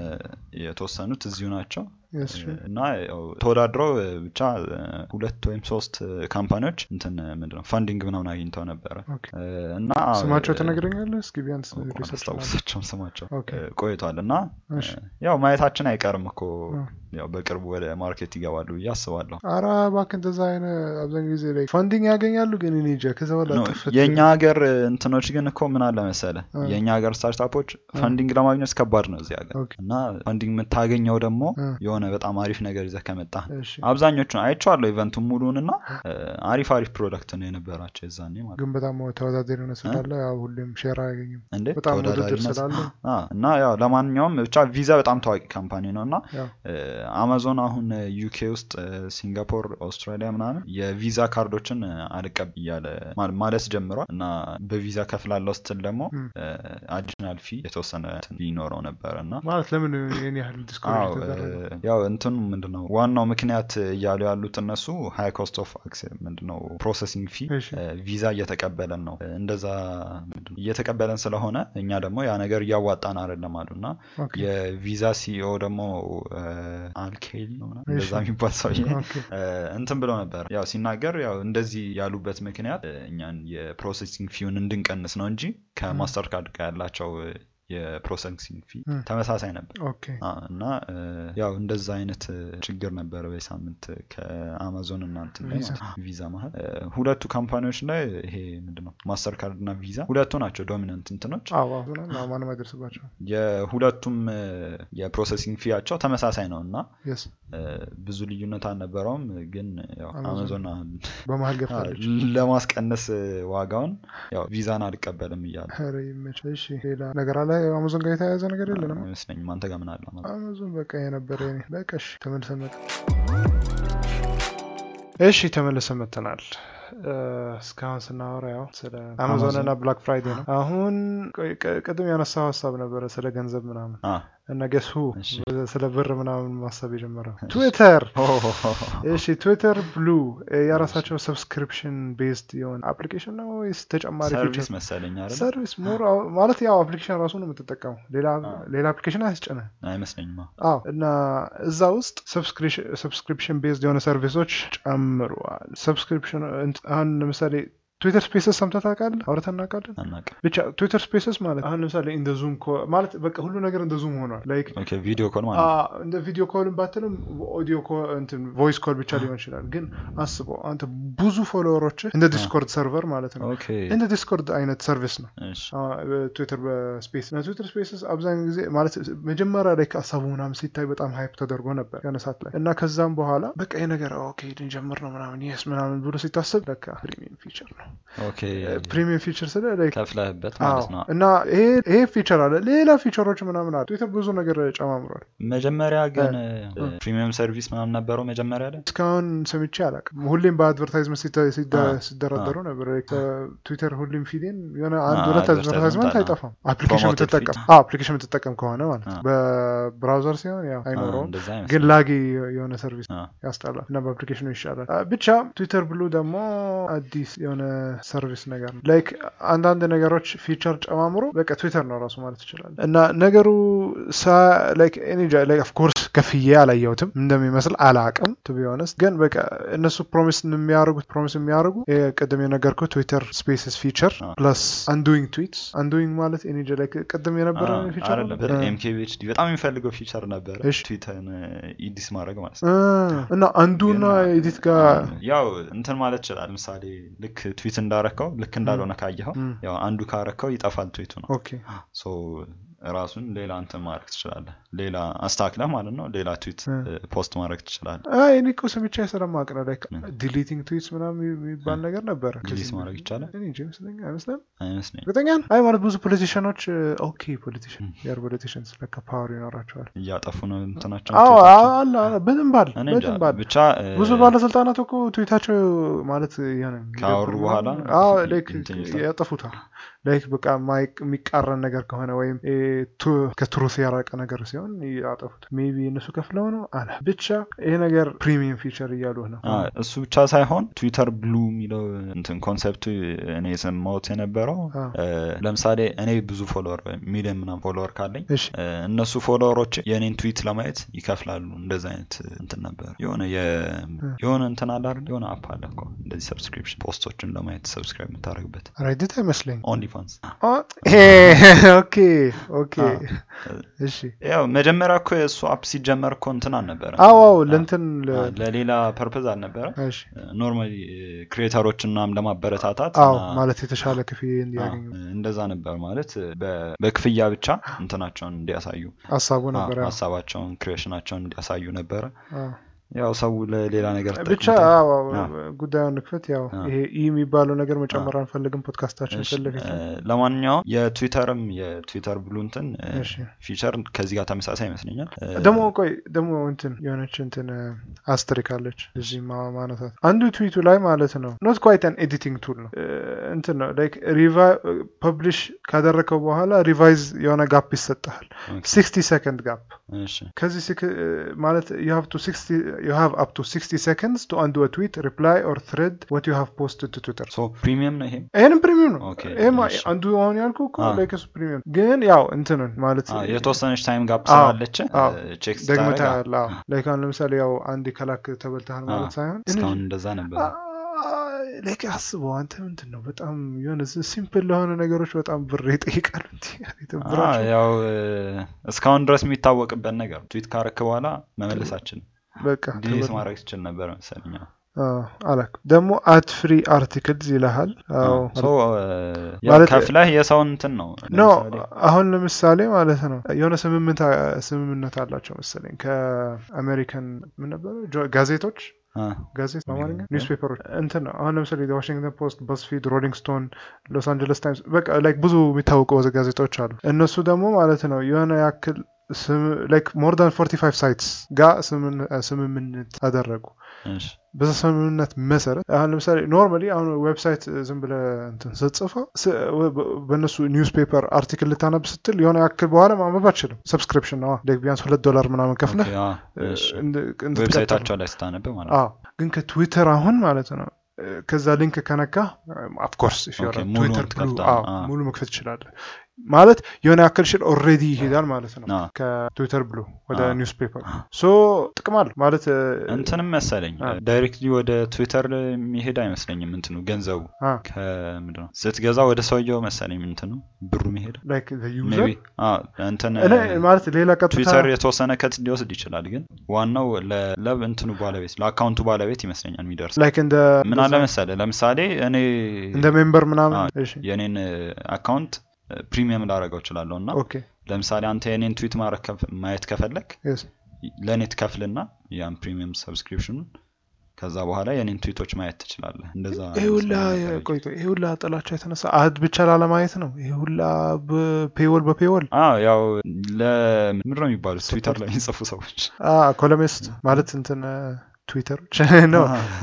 የተወሰኑት እዚሁ ናቸው yes, እ፣ sure. እና ያው ተወዳድረው እ፣ ብቻ እ፣ ሁለት ወይም ሶስት እ፣ ካምፓኒዎች እንትን እ፣ ምንድነው ፋንዲንግ ምናምን አግኝተው ነበረ ኦኬ። እ፣ እና ስማቸው እ፣ ትነግረኛለህ? እስኪ ቢያንስ እንኳን ሪሰርች አስታውሳቸውም ስማቸው ኦኬ። እ፣ ቆይቷል እና እ፣ እሺ። ያው ማየታችን አይቀርም እኮ አ። ያው በቅርቡ ወደ ማርኬት ይገባሉ ብዬ አስባለሁ አራ እባክህ እንደዛ አይነት አብዛኛው ጊዜ ላይ ፋንዲንግ ያገኛሉ፣ ግን እኔ እንጃ ከዛ በኋላ ኖ፣ ጥፍት የእኛ ሀገር እንትኖች ግን እኮ ምን አለ መሰለ አ። የእኛ ሀገር ስታርታፖች ፋንዲንግ ለማግኘት ከባድ ነው እዚህ ሀገር ኦኬ። እና ፋንዲንግ የምታገኘው ደግሞ አ። የሆነ በጣም አሪፍ ነገር ይዘህ ከመጣ እሺ። አብዛኞቹን አይቼዋለሁ ኢቨንቱን ሙሉን እና እ፣ አሪፍ አሪፍ ፕሮዳክት ነው የነበራቸው የዛኔ ማለት ግን በጣም ተወዳዳሪነት ስላለ ያው ሁሌም ሼር አያገኝም። እንዴ በጣም ውድድር ተወዳዳሪነት ስላለ አ፣ እና ያው ለማንኛውም ብቻ ቪዛ በጣም ታዋቂ ካምፓኒ ነው እና ያው እ፣ አማዞን አሁን ዩኬ ውስጥ እ፣ ሲንጋፖር አውስትራሊያ ምናምን የቪዛ ካርዶችን እ፣ አልቀብ እያለ ማል- ማለት ጀምሯል እና በቪዛ ከፍላለው ስትል ደግሞ ም። አዲሽናል ፊ የተወሰነ እንትን ይኖረው ነበር እና ማለት ለምን ይህን ያህል አዎ ዲስኮሬጅ እ፣ ተደረገ? ያው እንትኑ ምንድነው ዋናው ምክንያት እያሉ ያሉት እነሱ ሃይ ኮስት ኦፍ ምንድነው ፕሮሰሲንግ ፊ እሺ። ቪዛ እየተቀበለን ነው እ፣ እንደዛ ምንድነው እየተቀበለን ስለሆነ እኛ ደግሞ ያ ነገር እያዋጣን አይደለም አሉ እና ኦኬ። የቪዛ ሲኦ ደግሞ እ፣ አልኬሊ ነው ምናምን እንደዛ እሺ። የሚባል ሰውዬ ኦኬ። እ፣ እንትን ብለው ነበር ያው ሲናገር ያው እንደዚህ ያሉበት ምክንያት እ፣ እኛን የፕሮሰሲንግ ፊውን እንድንቀንስ ነው እንጂ ከማስተር ካርድ ጋር ያላቸው እ፣ የፕሮሰሲንግ ፊ ም። ተመሳሳይ ነበር ኦኬ። አ፣ እና እ፣ ያው እንደዛ አይነት እ፣ ችግር ነበረ በሳምንት ከአማዞን እና እንትን ላይ ቪዛ። ማለት ነው፣ ቪዛ መሀል እ፣ ሁለቱ ካምፓኒዎች ላይ ይሄ ምንድነው ማስተር ካርድ እና ቪዛ ሁለቱ ናቸው ዶሚናንት እንትኖች አዎ አዎ፣ ምናምን አዎ፣ ማንም አይደርስባቸው። የሁለቱም እ፣ የፕሮሰሲንግ ፊያቸው ተመሳሳይ ነው እና የስ እ፣ ብዙ ልዩነት አልነበረውም ግን ያው አማዞን አማዞን በመሀል አ፣ ገብታለች። ለማስቀነስ እ፣ ዋጋውን ያው ቪዛን አልቀበልም እያለ ኧረ ይመችህ። እሺ ሌላ ነገር አለ አማዞን ጋር የተያያዘ ነገር የለንም። አይመስለኝም አንተ ጋር ምን አለ አማዞን? አማዞን በቃ የነበረ የኔ በቃ እሺ፣ ተመልሰን መጣ። እሺ ተመልሰን መጥተናል። እ፣ እስካሁን ስናወራ ያው ስለ አማዞን እና ብላክ ፍራይዴ ነው። አሁን ቆይ፣ ቅ- ቅድም ያነሳው ሀሳብ ነበረ ስለ ገንዘብ ምናምን አ፣ እና ገሱ እሺ። ስለ ብር ምናምን ማሰብ የጀመረው ትዊተር ሆ፣ ሆ፣ ሆ፣ ሆ። እሺ ትዊተር ብሉ የራሳቸው ሰብስክሪፕሽን ቤዝድ የሆነ አፕሊኬሽን ነው ወይስ ተጨማሪ ሰርቪስ ፊቸር መሰለኝ አይደል? ሰርቪስ ሞር ማለት ያው አፕሊኬሽን ራሱ ነው የምትጠቀመው ሌላ አዎ። ሌላ አፕሊኬሽን አያስጭንህ አይመስለኝም። አዎ እና እዛ ውስጥ ሰብስክሪፕሽን ቤዝድ የሆነ ሰርቪሶች ጨምረዋል ሰብስክሪፕሽን አሁን ለምሳሌ ትዊተር ስፔስስ ሰምተህ ታውቃለህ አውርተን እናውቃለን አናውቅም። ብቻ ትዊተር ስፔስስ ማለት አሁን ለምሳሌ እንደ ዙም ማለት በቃ ሁሉ ነገር እንደ ዙም ሆኗል ላይክ ኦኬ ቪዲዮ ኮል ማለት ነው። አዎ፣ እንደ ቪዲዮ ኮልን ባትልም ኦዲዮ እንትን ቮይስ ኮል ብቻ ሊሆን ይችላል። ግን አስበው አንተ ብዙ ፎሎወሮች እንደ ዲስኮርድ ሰርቨር ማለት ነው ኦኬ እንደ ዲስኮርድ አይነት ሰርቪስ ነው እሺ ትዊተር በስፔስ እና ትዊተር ስፔስስ አብዛኛው ጊዜ ማለት መጀመሪያ ላይ ከሀሳቡ ምናምን ሲታይ በጣም ሃይፕ ተደርጎ ነበር የሆነ ሰዓት ላይ እና ከዛም በኋላ በቃ ይህ ነገር ኦኬ ልንጀምር ነው ምናምን የስ ምናምን ብሎ ሲታሰብ ለካ ፕሪሚየም ፊቸር ነው። ኦኬ ፕሪሚየም ፊቸር ስለ like ከፍለህበት አዎ ማለት ነው። እና ይሄ ይሄ ፊቸር አለ ሌላ ፊቸሮች ምናምን አለ ትዊተር ብዙ ነገር ጨማምሯል። መጀመሪያ ግን እ። ፕሪሚየም ሰርቪስ ምናምን ነበረው መጀመሪያ ላይ እስካሁን ሰምቼ አላውቅም። ሁሌም በአድቨርታይዝመንት ሲተ- ሲደ- አ፣ ሲደረደሩ ነበር። ትዊተር ሁሌም ፊዴን የሆነ አንድ አ፣ ሁለት አድቨርታይዝመንት አድቨርታይዝመንት አለ። አይጠፋም። አፕሊኬሽን Promoted የምትጠቀም feed። አፕሊኬሽን የምትጠቀም ከሆነ ማለት ነው። አ። በብራውዘር ሲሆን ያው አ፣ አይኖረውም፣ እንደዛ ግን አይመስለኝም። ላጊ የሆነ ሰርቪስ አ፣ ያስጠላል እና በአፕሊኬሽኑ ይሻላል። አ፣ ብቻ ትዊተር ብሉ ደግሞ አዲስ የሆነ ሰርቪስ ነገር ነው። ላይክ አንዳንድ ነገሮች ፊቸር ጨማምሮ በቃ ትዊተር ነው ራሱ ማለት ይችላል። እና ነገሩ ኦፍኮርስ ከፍዬ አላየሁትም እንደሚመስል አላቅም ቱ ቢ ሆነስት ግን በቃ እነሱ ፕሮሚስ የሚያደርጉት ፕሮሚስ የሚያደርጉ ይሄ ቅድም የነገርኩ ትዊተር ስፔስስ ፊቸር አ። ፕለስ አንዱዊንግ ትዊትስ አንዱዊንግ ማለት እኔ እንጃ like ቅድም የነበረ አ፣ ፊቸር አይደለም ኤምኬቢኤችዲ በጣም የሚፈልገው ፊቸር ነበረ እሺ። ትዊተርን ኢዲስ ማድረግ ማለት ነው። እና አንዱና ግን፣ ኤዲት ጋር አ፣ ያው እንትን ማለት ይችላል። ምሳሌ ልክ ትዊት እንዳረከው ልክ እንዳልሆነ ካየኸው ም፣ ያው አንዱ ካረከው ይጠፋል ትዊቱ ነው። ኦኬ ሶ ራሱን ሌላ እንትን ማድረግ ትችላለህ ሌላ አስታክለህ ማለት ነው ሌላ ትዊት እ። እ፣ ፖስት ማድረግ ትችላለህ አይ እኔ እኮ ሰምቼ ስለማቅ ነው ላይክ ምን? ዲሊቲንግ ትዊትስ ምናምን የሚባል ነገር ነበረ ዲሊት ከዚህ ማድረግ ይቻላል? እኔ እንጃ ይመስለኛል አይመስልም አይመስለኝም እርግጠኛ ነህ? አይ ማለት ብዙ ፖለቲሽኖች ኦኬ ፖለቲሽን ም። የር ፖለቲሽንስ ለካ ፓወር ይኖራቸዋል እያጠፉ ነው እንትናቸው አዎ ትዊታቸው። አለ አለ በደንብ አለ እኔ እንጃ በደንብ አለ ብቻ እ፣ ብዙ ባለስልጣናት እኮ ትዊታቸው ማለት የሆነ ካወሩ በኋላ አዎ ላይክ እንትን ይሉታል። ያጠፉታል ላይክ በቃ ማይቅ- የሚቃረን ነገር ከሆነ ወይም እ፣ ቱ- ከትሩት ያራቀ ነገር ሲሆን ያጠፉታል ሜቢ እነሱ ከፍለው ነው አለ ብቻ ይሄ ነገር ፕሪሚየም ፊቸር እያሉ ነው አ፣ እሱ ብቻ ሳይሆን ትዊተር ብሉ የሚለው እንትን ኮንሰፕቱ እኔ የሰማሁት የነበረው አ፣ እ፣ ለምሳሌ እኔ ብዙ ፎሎወር ሚሊዮን ምናምን ፎሎወር ካለኝ እሺ እ፣ እነሱ ፎሎወሮች የእኔን ትዊት ለማየት ይከፍላሉ እንደዚ አይነት እንትን ነበር የሆነ የ- የሆነ እንትን አለ አይደል የሆነ አፕ አለ እኮ እንደዚህ ሰብስክሪፕሽን ፖስቶችን ለማየት ሰብስክራይብ የምታደርግበት ሬዲት አይመስለኝ ኦንሊ ፋንስ ኦኬ ኦኬ እሺ ያው መጀመሪያ እኮ የእሱ አፕ ሲጀመር እኮ እንትን አልነበረ አዎ አዎ ለእንትን ለ- ለሌላ ፐርፐዝ አልነበረ እሺ ኖርማሊ ክሬተሮችን ምናምን ለማበረታታት አዎ እና ማለት የተሻለ ክፍያ እንዲያገኙ አዎ፣ እንደዛ ነበር ማለት በ- በክፍያ ብቻ እንትናቸውን እንዲያሳዩ ሀሳቡ አዎ፣ ነበር ያው። ሀሳባቸውን ክሬሽናቸውን እንዲያሳዩ ነበረ አዎ። ያው ሰው ለሌላ ነገር ብቻ ተጠቅሞታል። አዎ፣ አዎ፣ አዎ። ጉዳዩን ንክፈት ያው አዎ። ይሄ ኢ የሚባለው ነገር መጨመር አንፈልግም ፖድካስታችን እሺ፣ ፊት ለፊት እ፣ ለማንኛውም የትዊተርም የትዊተር ብሉ እንትን እ፣ እሺ። ፊቸር ከዚህ ጋር ተመሳሳይ ይመስለኛል እ፣ ደግሞ ቆይ ደግሞ እንትን የሆነች እንትን አስትሪክ አለች እዚህ ማ- ማነሳት አንዱ ትዊቱ ላይ ማለት ነው ኖት ኳይት አን ኤዲቲንግ ቱል ነው እ፣ እንትን ነው ላይክ ፐብሊሽ ካደረከው በኋላ ሪቫይዝ የሆነ ጋፕ ይሰጥሃል ኦኬ፣ ሲክስቲ ሰከንድ ጋፕ እሺ፣ ከዚህ ሲክ- ማለት you have to 60 you have up to 60 seconds to undo a tweet reply or thread what you have posted to Twitter ሶ ፕሪሚየም ነው ይሄም ይህንም ፕሪሚየም ነው ኦኬ፣ ይህም እሺ። አንዱ አሁን ያልኩህ እኮ አዎ። ላይክ እሱ ፕሪሚየም ግን ያው እንትንን ማለት አ፣ የተወሰነች ታይም ጋፕ አዎ፣ ስላለች አዎ። ቼክ ደግሞ ስታደርግ ታያለ ላይክ አሁን ለምሳሌ ያው አንድ ከላክ ተበልተሃል ማለት አዎ። ሳይሆን እስካሁን እንደዛ ነበር ላይክ አስበው አንተ ምንድን ነው በጣም የሆነ ሲምፕል ለሆነ ነገሮች በጣም ብር ይጠይቃሉ እንዲ አ፣ ያው እ፣ እስካሁን ድረስ የሚታወቅበት ነገር ትዊት ካረክ በኋላ መመለሳችን በቃ ዲሊት ተበል- ማድረግ ትችል ነበር መሰለኝ አዎ። አዎ፣ አላክ ደግሞ አት ፍሪ አርቲክልስ ይልሃል አዎ አዎ። ሶ እ፣ ያው ማለት- ከፍለህ የሰውን እንትን ነው ኖ ለምሳሌ አሁን ለምሳሌ ማለት ነው የሆነ ስምምነት ስምምነት አላቸው መሰለኝ ከአሜሪካን ምን ነበረ ጆ- ጋዜጦች አ፣ ጋዜጥ በአማርኛ እ? ኒውስፔፐሮች እንትን ነው አሁን ለምሳሌ ዋሽንግተን ፖስት በስፊድ ሮሊንግ ስቶን ሎስ አንጀለስ ታይምስ በቃ ላይክ ብዙ የሚታወቁ ጋዜጦች አሉ እነሱ ደግሞ ማለት ነው የሆነ ያክል ላይክ ሞር ዳን 45 ሳይትስ ጋር ስምምነ- ስምምነት አደረጉ እሺ፣ በዛ ስምምነት መሰረት አሁን ለምሳሌ ኖርማሊ አሁን ዌብሳይት ዝም ብለህ እንትን ስትጽፈው ስ- በ- በእነሱ ኒውስ ፔፐር አርቲክል ልታነብ ስትል የሆነ ያክል በኋላ ማንበብ አትችልም ሰብስክሪፕሽን ነው ላይክ ቢያንስ ሁለት ዶላር ምናምን ከፍለህ ኦኬ፣ አ፣ እሺ። እንድ- እንድትቀጥል ዌብሳይታቸው ላይ ስታነብ ማለት ነው አዎ ግን ከትዊተር አሁን ማለት ነው እ፣ ከዛ ሊንክ ከነካ ኦፍኮርስ ኦኬ፣ ሙሉውን ትዊተር ብሉ ትከፍታለህ። አዎ፣ አዎ። ሙሉ መክፈት ትችላለህ ማለት የሆነ ያክል ሽል ኦልሬዲ ይሄዳል ማለት ነው አዎ። ከትዊተር ብሉ ወደ አዎ። ኒውስ ፔፐር ሶ ጥቅም አለ ማለት እ፣ እንትንም መሰለኝ አ። ዳይሬክትሊ ወደ ትዊተር የሚሄድ አይመስለኝም እንትኑ ገንዘቡ አ፣ ከምንድን ነው ስትገዛ ወደ ሰውየው መሰለኝ እንትኑ ብሩ መሄድ ላይክ ዩዘር ሜይ ቢ እንትን እኔ ማለት ሌላ ቀጥታ ትዊተር የተወሰነ ከት ሊወስድ ይችላል ግን ዋናው ለ- ለብ እንትኑ ባለቤት ለአካውንቱ ባለቤት ይመስለኛል የሚደርስ ላይክ እንደ ምን አለ መሰለ ለምሳሌ እኔ እንደ ሜምበር ምናምን አ፣ እሺ የኔን አካውንት ፕሪሚየም ላደረገው እችላለሁ እና ኦኬ ለምሳሌ አንተ የኔን ትዊት ማድረግ ከፍ- ማየት ከፈለግ yes ለእኔ ትከፍልና ያን ፕሪሚየም ሰብስክሪፕሽኑን ከዛ በኋላ የኔን ትዊቶች ማየት ትችላለህ እንደዛ ይሄ ሁላ ይመስለኛል። ቆይ ቆይ ይሄ ሁላ ጥላቻ የተነሳ አድ ብቻ ላለማየት ነው ይሄ ሁላ በፔወል በፔወል አዎ ያው ለምንድን ነው የሚባሉት ትዊተር ላይ የሚጽፉ ሰዎች ኮለሚስት ማለት እንትን ትዊተሮች ነው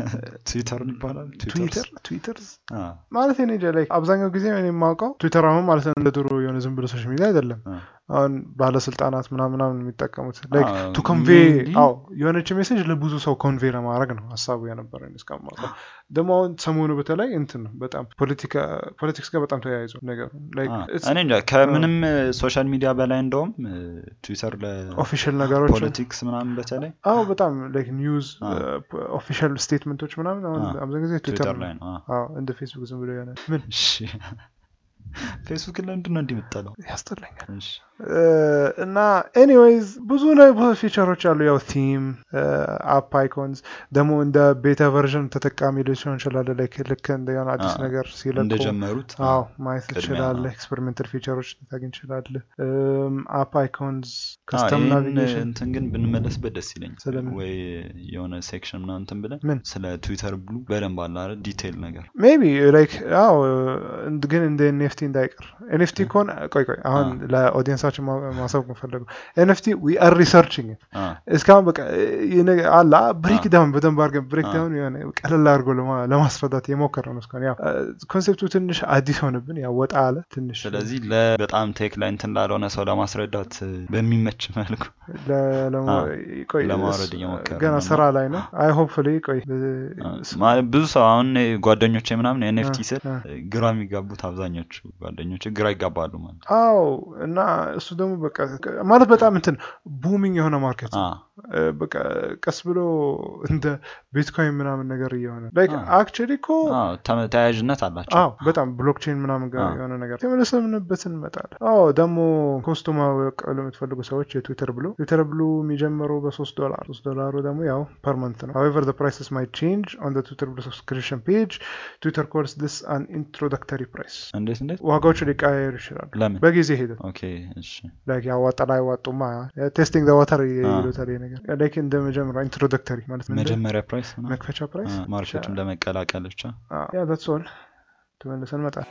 ትዊተር ይባላል ትዊተር ትዊተር አዎ፣ ማለት እኔ እንጃ ላይ አብዛኛው ጊዜ እኔ የማውቀው ትዊተር አሁን ማለት ነው እንደ ድሮ የሆነ ዝም ብሎ ሶሻል ሚዲያ አይደለም አዎ። አሁን ባለስልጣናት ምናምን ምናምን የሚጠቀሙት ላይክ አዎ፣ ቱ ኮንቬ mainly- አዎ የሆነች ሜሴጅ ለብዙ ሰው ኮንቬ ለማድረግ ነው ሀሳቡ የነበረ እስከማውቀው ደግሞ አሁን ሰሞኑ በተለይ እንትን ነው በጣም ፖለቲካ ፖለቲክስ ጋር በጣም ተያይዞ ነገሩ ላይክ አዎ። እኔ እንጃ ከምንም ሶሻል ሚዲያ በላይ እንደውም ትዊተር ኦፊሻል ነገሮች ለፖለቲክስ ምናምን በተለይ አዎ በጣም ላይክ ኒውዝ አዎ። ኦፊሻል ስቴትመንቶች ምናምን አሁን አዎ። አብዛኛው ጊዜ ትዊተር ትዊተር ነው ላይ ነው አዎ። አዎ እንደ ፌስቡክ ዝም ብሎ የሆነ ምን እሺ ፌስቡክ ለምንድን ነው እንዲህ የምትጠላው ያስጠላኛል እሺ እና ኤኒዌይዝ ብዙ ፊቸሮች አሉ። ያው ቲም አፕ አይኮንስ ደግሞ እንደ ቤታ ቨርዥን ተጠቃሚ ሊሆን ይችላል። ልክ እንደ የሆነ አዲስ ነገር ሲለቁ እንደጀመሩት አዎ ማየት ትችላለህ። ኤክስፐሪሜንታል ፊቸሮች ታገኝ ትችላለህ። አፕ አይኮንስ ከስተም ናቪጌሽን እንትን ግን ብንመለስበት ደስ ይለኛል። ስለምን? ወይ የሆነ ሴክሽን ምናምን እንትን ብለን ምን? ስለ ትዊተር ብሉ በደንብ አለ አይደል ዲቴይል ነገር ሜቢ ላይክ አዎ ግን እንደ ኤንኤፍቲ እንዳይቀር ኤንኤፍቲ ከሆነ ቆይ ቆይ አሁን ለኦዲየንሳችን ማ- ማሳወቅ የምፈለገው ኤንኤፍቲ ዊ አር ሪሰርችንግ አ፣ እስካሁን በቃ ይህ ነገር አላ ብሬክ አ። ዳውን በደንብ አድርገን ብሬክ አ። ዳውን የሆነ ቀለል አድርጎ ለማ- ለማስረዳት የሞከረ ነው እስካሁን ያው ኮንሴፕቱ ትንሽ አዲስ ሆነብን ያው ወጣ አለ ትንሽ ስለዚህ ለበጣም ቴክ ላይ እንትን ላልሆነ ሰው ለማስረዳት በሚመች መልኩ ለ- ለማ- አ። ቆይ ለማውረድ እሱ እየሞከርን ገና ነው። ስራ ላይ ነው አይ ሆፕፉሊ ቆይ አ፣ ማለት ብዙ ሰው አሁን ጓደኞቼ ምናምን ኤንኤፍቲ አ፣ ስል አ። ግራ የሚጋቡት አብዛኞቹ ጓደኞች ግራ ይጋባሉ ማለት አዎ እና እሱ ደግሞ በቃ ማለት በጣም እንትን ቡሚንግ የሆነ ማርኬት አ፣ እ፣ በቃ ቀስ ብሎ እንደ ቢትኮይን ምናምን ነገር እየሆነ ላይክ አ። አክቹዋሊ እኮ አ፣ ተመ- ተያያዥነት አላቸው አዎ በጣም ብሎክቼን ምናምን ጋር አ። የሆነ ነገር ተመለሰምንበትን እንመጣለን። አዎ ደግሞ ኮስቱ ማወቅ ለምትፈልጉ ሰዎች የትዊተር ብሉ ትዊተር ብሉ የሚጀምረው በሶስት ዶላር ሶስት ዶላሩ ደግሞ ያው ፐር መንት ነው። however the prices might change on the twitter blue subscription page twitter calls this an introductory price እንዴት እንዴት ዋጋዎቹ ሊቀያየሩ ይችላሉ ለምን በጊዜ ሂደት ኦኬ እሺ ላይክ ያዋጣል አይዋጡማ ቴስቲንግ ዋተር ይሉታል ይሄ ነገር ላይክ እንደ መጀመሪያ ኢንትሮዳክተሪ ማለት ነው እንደ መጀመሪያ ፕራይስ ነው መክፈቻ ፕራይስ ማርኬቱን ለመቀላቀል ብቻ ያ that's all ተመልሰን መጣል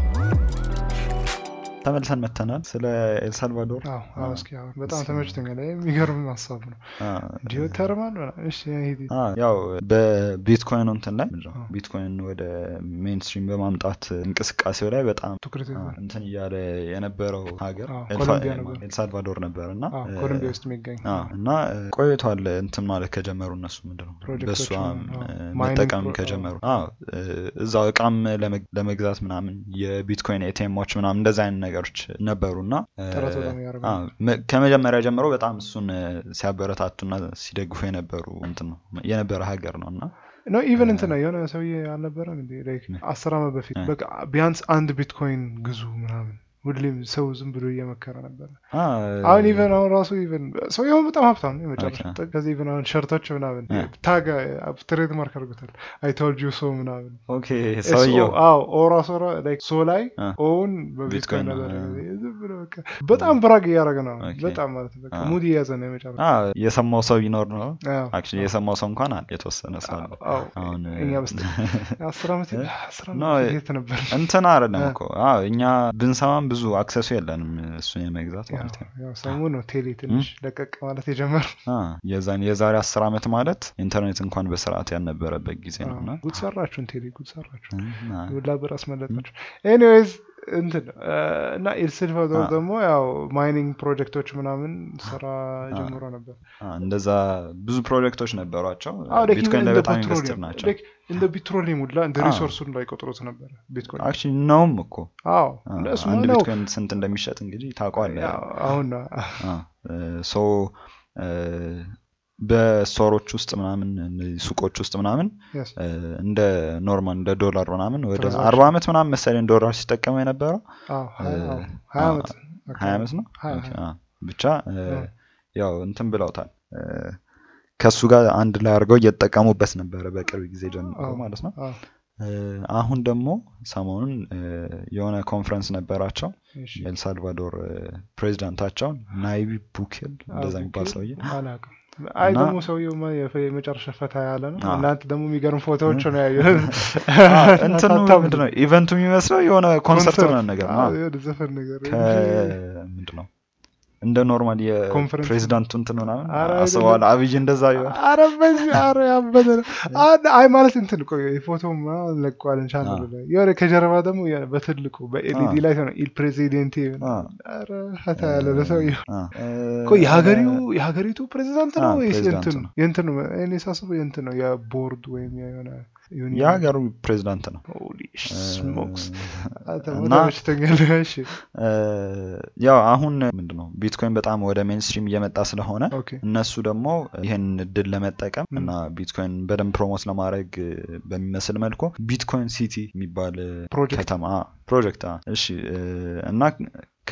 ተመልሰን መተናል ስለ ኤልሳልቫዶር አዎ አዎ እስኪ አሁን በጣም ተመችቶኛል ይሄ የሚገርም ሀሳብ ነው አ፣ ጂኦተርማል ምናምን እሺ ሂድ አ፣ ያው በቢትኮይን እንትን ላይ ምንድን ነው አዎ። ቢትኮይን ወደ ሜንስትሪም በማምጣት እንቅስቃሴው ላይ በጣም ትኩረት አ፣ ይዟል እንትን እያለ የነበረው ሀገር አዎ፣ ኤልፋ- ኮሎምቢያ ነበር። ኤልሳልቫዶር ነበር እና አዎ እ፣ ኮሎምቢያ ውስጥ የሚገኝ አ፣ እና እ፣ ቆይቷል እንትን ማለት ከጀመሩ እነሱ ምንድን ነው ፕሮጀክቶች በእሷ ምናምን፣ አዎ። እ፣ ማይኒንግ መጠቀም ፕሮ- ከጀመሩ አዎ፣ እ፣ እዛው እቃም ለመግ- ለመግዛት ምናምን የቢትኮይን ኤቲኤሞች ምናምን እንደዚ አይነት ነገሮች ነበሩ እና እ፣ ጥረት በጣም ያደርጋሉ። አዎ፣ መ- ከመጀመሪያ ጀምሮ በጣም እሱን እ፣ ሲያበረታቱና ሲደግፉ የነበሩ እንትን ነው የነበረ ሀገር ነው እና ኖ ኢቨን እንትን ነው የሆነ ሰውዬ አልነበረም እንዴ ላይክ አስር ዓመት በፊት እ። በቃ ቢያንስ አንድ ቢትኮይን ግዙ ምናምን ሁሌም ሰው ዝም ብሎ እየመከረ ነበር። አ፣ አሁን ኢቨን አሁን ራሱ ኢቨን ሰውየው በጣም ሀብታም ነው የመጨረሻ ኦኬ። ጥግ። ከዚህ ኢቨን አሁን ሸርቶች ምናምን እ። ታግ ትሬድ ማርክ አድርጎታል። አይቶልድ ዩ ሶ ምናምን ኦኬ ሰውየው አዎ ኦራ ሶራ ላይክ ሶ ላይ አ። ኦውን ቢትኮይን በቢትኮይን ነው፣ ነበር አ። ዝም ብሎ በቃ በጣም ብራግ እያደረገ ነው። ኦኬ። በጣም ማለት ነው በቃ አ። ሙድ እየያዘ ነው የመጨረሻ አ፣ የሰማው ሰው ቢኖር ነው አዎ። አክቹዋሊ የሰማው ሰው እንኳን አለ የተወሰነ ሰው አለ አዎ። አሁን እኛ በስተ አስር ዓመት አስር ኖ፣ ዓመት የት ነበር? እንትን አይደለም እ። እኮ አዎ እኛ ብንሰማም ብዙ አክሰሱ የለንም እሱን የመግዛት ያው ማለት ነው ያው ሰሞኑን ነው ቴሌ ትንሽ ለቀቅ ማለት የጀመረው። አ፣ የዛን የዛሬ አስር ዓመት ማለት ኢንተርኔት እንኳን በስርዓት ያልነበረበት ጊዜ ነው እና ጉድ ሰራችሁን ቴሌ ጉድ ሰራችሁ። እና ሁላ ብር አስመለጣችሁ። ኤኒዌይዝ እንትን እ፣ እና ኤልሳልቫዶር አ። ደግሞ ያው ማይኒንግ ፕሮጀክቶች ምናምን ስራ ጀምሮ ነበር። አ፣ እንደዛ ብዙ ፕሮጀክቶች ነበሯቸው አዎ ላይክ ቢትኮይን ኢቨን ላይ እንደ በጣም ኢንቨስትድ ፔትሮሊየም ናቸው ላይክ እንደ ፔትሮሊየም ሁላ እንደ አዎ። ሪሶርሱን ላይ ቆጥሮት ነበር ቢትኮይን። አክቹዋሊ ነውም እኮ አዎ አ፣ እሱማ አንድ ነው። ቢትኮይን ስንት እንደሚሸጥ እንግዲህ ታውቀዋለህ ያው አሁን ነው። ሶ በስቶሮች ውስጥ ምናምን እነዚህ ሱቆች ውስጥ ምናምን Yes. እ፣ እንደ ኖርማል እንደ ዶላር ምናምን ወደ Transaction. አርባ ዓመት ምናምን መሰለኝ ዶላር ሲጠቀሙ የነበረው አዎ ሀያ እ፣ አዎ፣ ሀያ አዎ፣ ዓመት ሀያ ዓመት ነው ሀያ ኦኬ፣ ሀያ አ፣ ብቻ እ፣ እ። ያው እንትን ብለውታል እ፣ ከእሱ ጋር አንድ ላይ አድርገው እየተጠቀሙበት ነበረ በቅርብ ጊዜ ጀምሮ አዎ፣ ማለት ነው አዎ፣ እ፣ አሁን ደግሞ ሰሞኑን እ፣ የሆነ ኮንፈረንስ ነበራቸው እሺ። የኤልሳልቫዶር እ፣ ፕሬዚዳንታቸውን ናይቢ ቡኬል እንደዛ የሚባል ኦኬ፣ ሰውዬ አላውቅም። አይ እና- ደግሞ ሰውየው ማ- የፈ- የመጨረሻ ፈታ ያለ ነው። አዎ። እናንተ ደግሞ የሚገርም ፎቶዎች ነው ያየሁት። እንትኑ አታምኑ። ምንድን ነው ኢቨንቱ የሚመስለው የሆነ ኮንሰርት ምናምን ነገር ነው አዎ፣ የሆነ ዘፈን ነገር ምንድን ነው እንደ ኖርማል ኮንፈረንስ የፕሬዚዳንቱ እንትን ምናምን ኧረ አስበዋል አብይ እንደዛ ይሆን አረ በዚህ አረ ያበደ ነው። አን- አይ ማለት እንትን ቆይ የፎቶም ለቋልን ቻናሉ አዎ። ላይ የሆነ ከጀርባ ደግሞ የሆነ በትልቁ በኤልኢዲ አዎ። ላይ ሆነ ኢል ፕሬዚደንቴ አዎ። አረ ፈታ ያለ ነው ሰውየው። አ፣ ቆይ የሀገሪው የሀገሪቱ ፕሬዚዳንት ነው አዎ፣ ወይስ ፕሬዚዳንቱ የእንትኑ ነው። የእንትኑ እኔ ሳስበው የእንትን ነው የቦርድ ወይም የሆነ ዩኒየን የሀገሩ ፕሬዚዳንት ነው ሆሊ እ፣ ስሞክስ እና ተመችቶኛል። እሺ እ፣ ያው አሁን ምንድን ነው ቢትኮይን በጣም ወደ ሜንስትሪም እየመጣ ስለሆነ ኦኬ እነሱ ደግሞ ይህን እድል ለመጠቀም ም። እና ቢትኮይን በደንብ ፕሮሞት ለማድረግ እ፣ በሚመስል መልኩ ቢትኮይን ሲቲ የሚባል እ፣ ፕሮጀክት ከተማ አ፣ ፕሮጀክት አ፣ እሺ እ፣ እና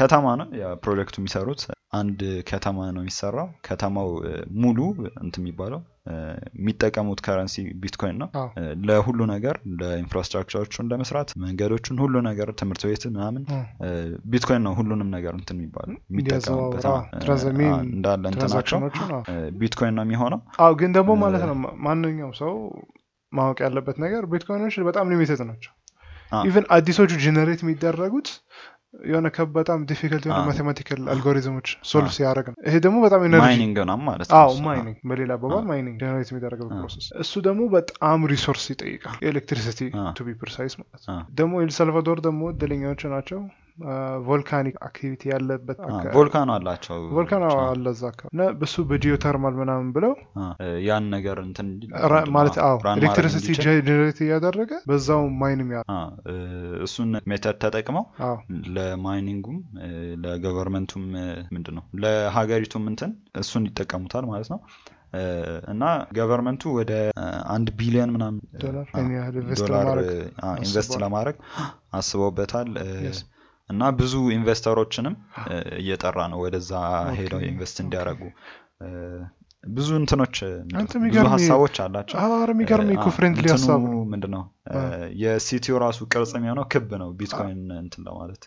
ከተማ ነው ፕሮጀክቱ የሚሰሩት አንድ ከተማ ነው የሚሰራው ከተማው ሙሉ እንትን የሚባለው የሚጠቀሙት ከረንሲ ቢትኮይን ነው ለሁሉ ነገር ለኢንፍራስትራክቸሮቹን ለመስራት መንገዶቹን ሁሉ ነገር ትምህርት ቤት ምናምን ቢትኮይን ነው ሁሉንም ነገር እንትን የሚባለው የሚጠቀሙበት እንዳለ እንትናቸው ቢትኮይን ነው የሚሆነው አው ግን ደግሞ ማለት ነው ማንኛውም ሰው ማወቅ ያለበት ነገር ቢትኮይኖች በጣም ሊሚትድ ናቸው ኢቨን አዲሶቹ ጀነሬት የሚደረጉት የሆነ በጣም ዲፊከልት የሆነ ማቴማቲካል አልጎሪዝሞች ሶልቭ ሲያደርግ ነው ይሄ ደግሞ በጣም ማይኒንግ ነው ማለት ነው ማይኒንግ በሌላ አባባል ማይኒንግ ጀነሬት የሚደረገው ፕሮሰስ እሱ ደግሞ በጣም ሪሶርስ ይጠይቃል ኤሌክትሪሲቲ ቱ ቢ ፕሪሳይስ ማለት ነው ደግሞ ኤልሳልቫዶር ደግሞ እድለኛዎች ናቸው ቮልካኒክ አክቲቪቲ ያለበት ቮልካኖ አላቸው ቮልካኖ አለ እዛ አካባቢ እና በሱ በጂኦተርማል ምናምን ብለው ያን ነገር እንትን ማለት አዎ ኤሌክትሪሲቲ ጀነሬት እያደረገ በዛው ማይንም ያ እሱን ሜተድ ተጠቅመው ለማይኒንጉም ለገቨርንመንቱም ምንድን ነው ለሀገሪቱም እንትን እሱን ይጠቀሙታል ማለት ነው እና ገቨርንመንቱ ወደ አንድ ቢሊዮን ምናምን ዶላር ኢንቨስት ለማድረግ አስበውበታል እና ብዙ ኢንቨስተሮችንም እየጠራ ነው ወደዛ ሄደው ኢንቨስት እንዲያደርጉ ብዙ እንትኖች ብዙ ሀሳቦች አላቸው የሚገርም ኢኮ ፍሬንድሊ ሀሳብ ምንድነው የሲቲው ራሱ ቅርጽ የሚሆነው ክብ ነው ቢትኮይን እንትን ለማለት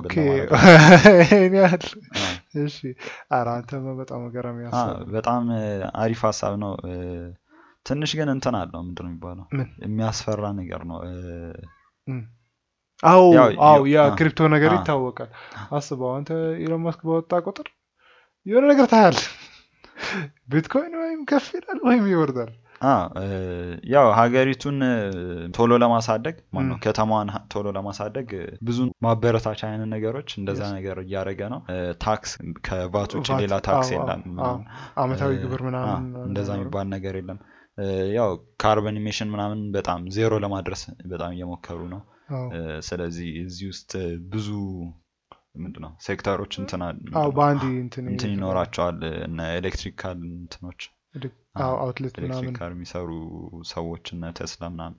ያህል እሺ ኧረ አንተማ በጣም ገራሚ ሀሳብ በጣም አሪፍ ሀሳብ ነው ትንሽ ግን እንትን አለው ምንድነው የሚባለው የሚያስፈራ ነገር ነው አው አው ያ ክሪፕቶ ነገር ይታወቃል አስበው አንተ ኢሎን ማስክ በወጣ ቁጥር የሆነ ነገር ታያል ቢትኮይን ወይም ከፍ ይላል ወይም ይወርዳል ያው ሀገሪቱን ቶሎ ለማሳደግ ማነው ከተማዋን ቶሎ ለማሳደግ ብዙ ማበረታቻ አይነት ነገሮች እንደዛ ነገር እያደረገ ነው ታክስ ከቫት ውጭ ሌላ ታክስ የለም አመታዊ ግብር ምናምን እንደዛ የሚባል ነገር የለም ያው ካርበን ኢሜሽን ምናምን በጣም ዜሮ ለማድረስ በጣም እየሞከሩ ነው ስለዚህ እዚህ ውስጥ ብዙ ምንድነው ሴክተሮች በአንድ እንትን ይኖራቸዋል እነ ኤሌክትሪካል እንትኖች አውትሌት ኤሌክትሪክ ካር የሚሰሩ ሰዎች እነ ቴስላ ምናምን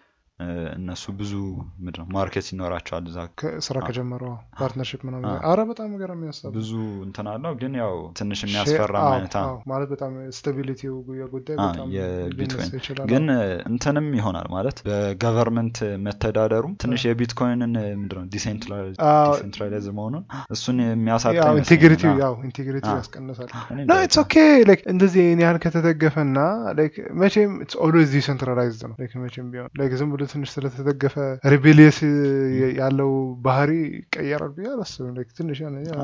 እነሱ ብዙ ምንድነው ማርኬት ይኖራቸዋል እዛ ስራ ከጀመሩ ፓርትነርሽፕ ምናምን አረ በጣም ነገር የሚያሳብ ብዙ እንትን አለው ግን ያው ትንሽ የሚያስፈራ አይነት ማለት በጣም ስታቢሊቲ ጉዳይ በጣም የቢትኮይን ግን እንትንም ይሆናል ማለት በገቨርንመንት መተዳደሩም ትንሽ የቢትኮይንን ምንድነው ዲሴንትራላይዝ መሆኑን እሱን የሚያሳጣ ኢንቴግሪቲ ያው ኢንቴግሪቲ ያስቀንሳል ኖ ኢትስ ኦኬ ላይክ እንደዚህ ይህን ያህል ከተደገፈና ላይክ መቼም ኢትስ ኦልዌዝ ዲሴንትራላይዝድ ነው ላይክ መቼም ቢሆን ላይክ ዝም ብሎ ትንሽ ስለተደገፈ ሪቤሊየስ ያለው ባህሪ ይቀየራል ብዬ አላስብም ትንሽ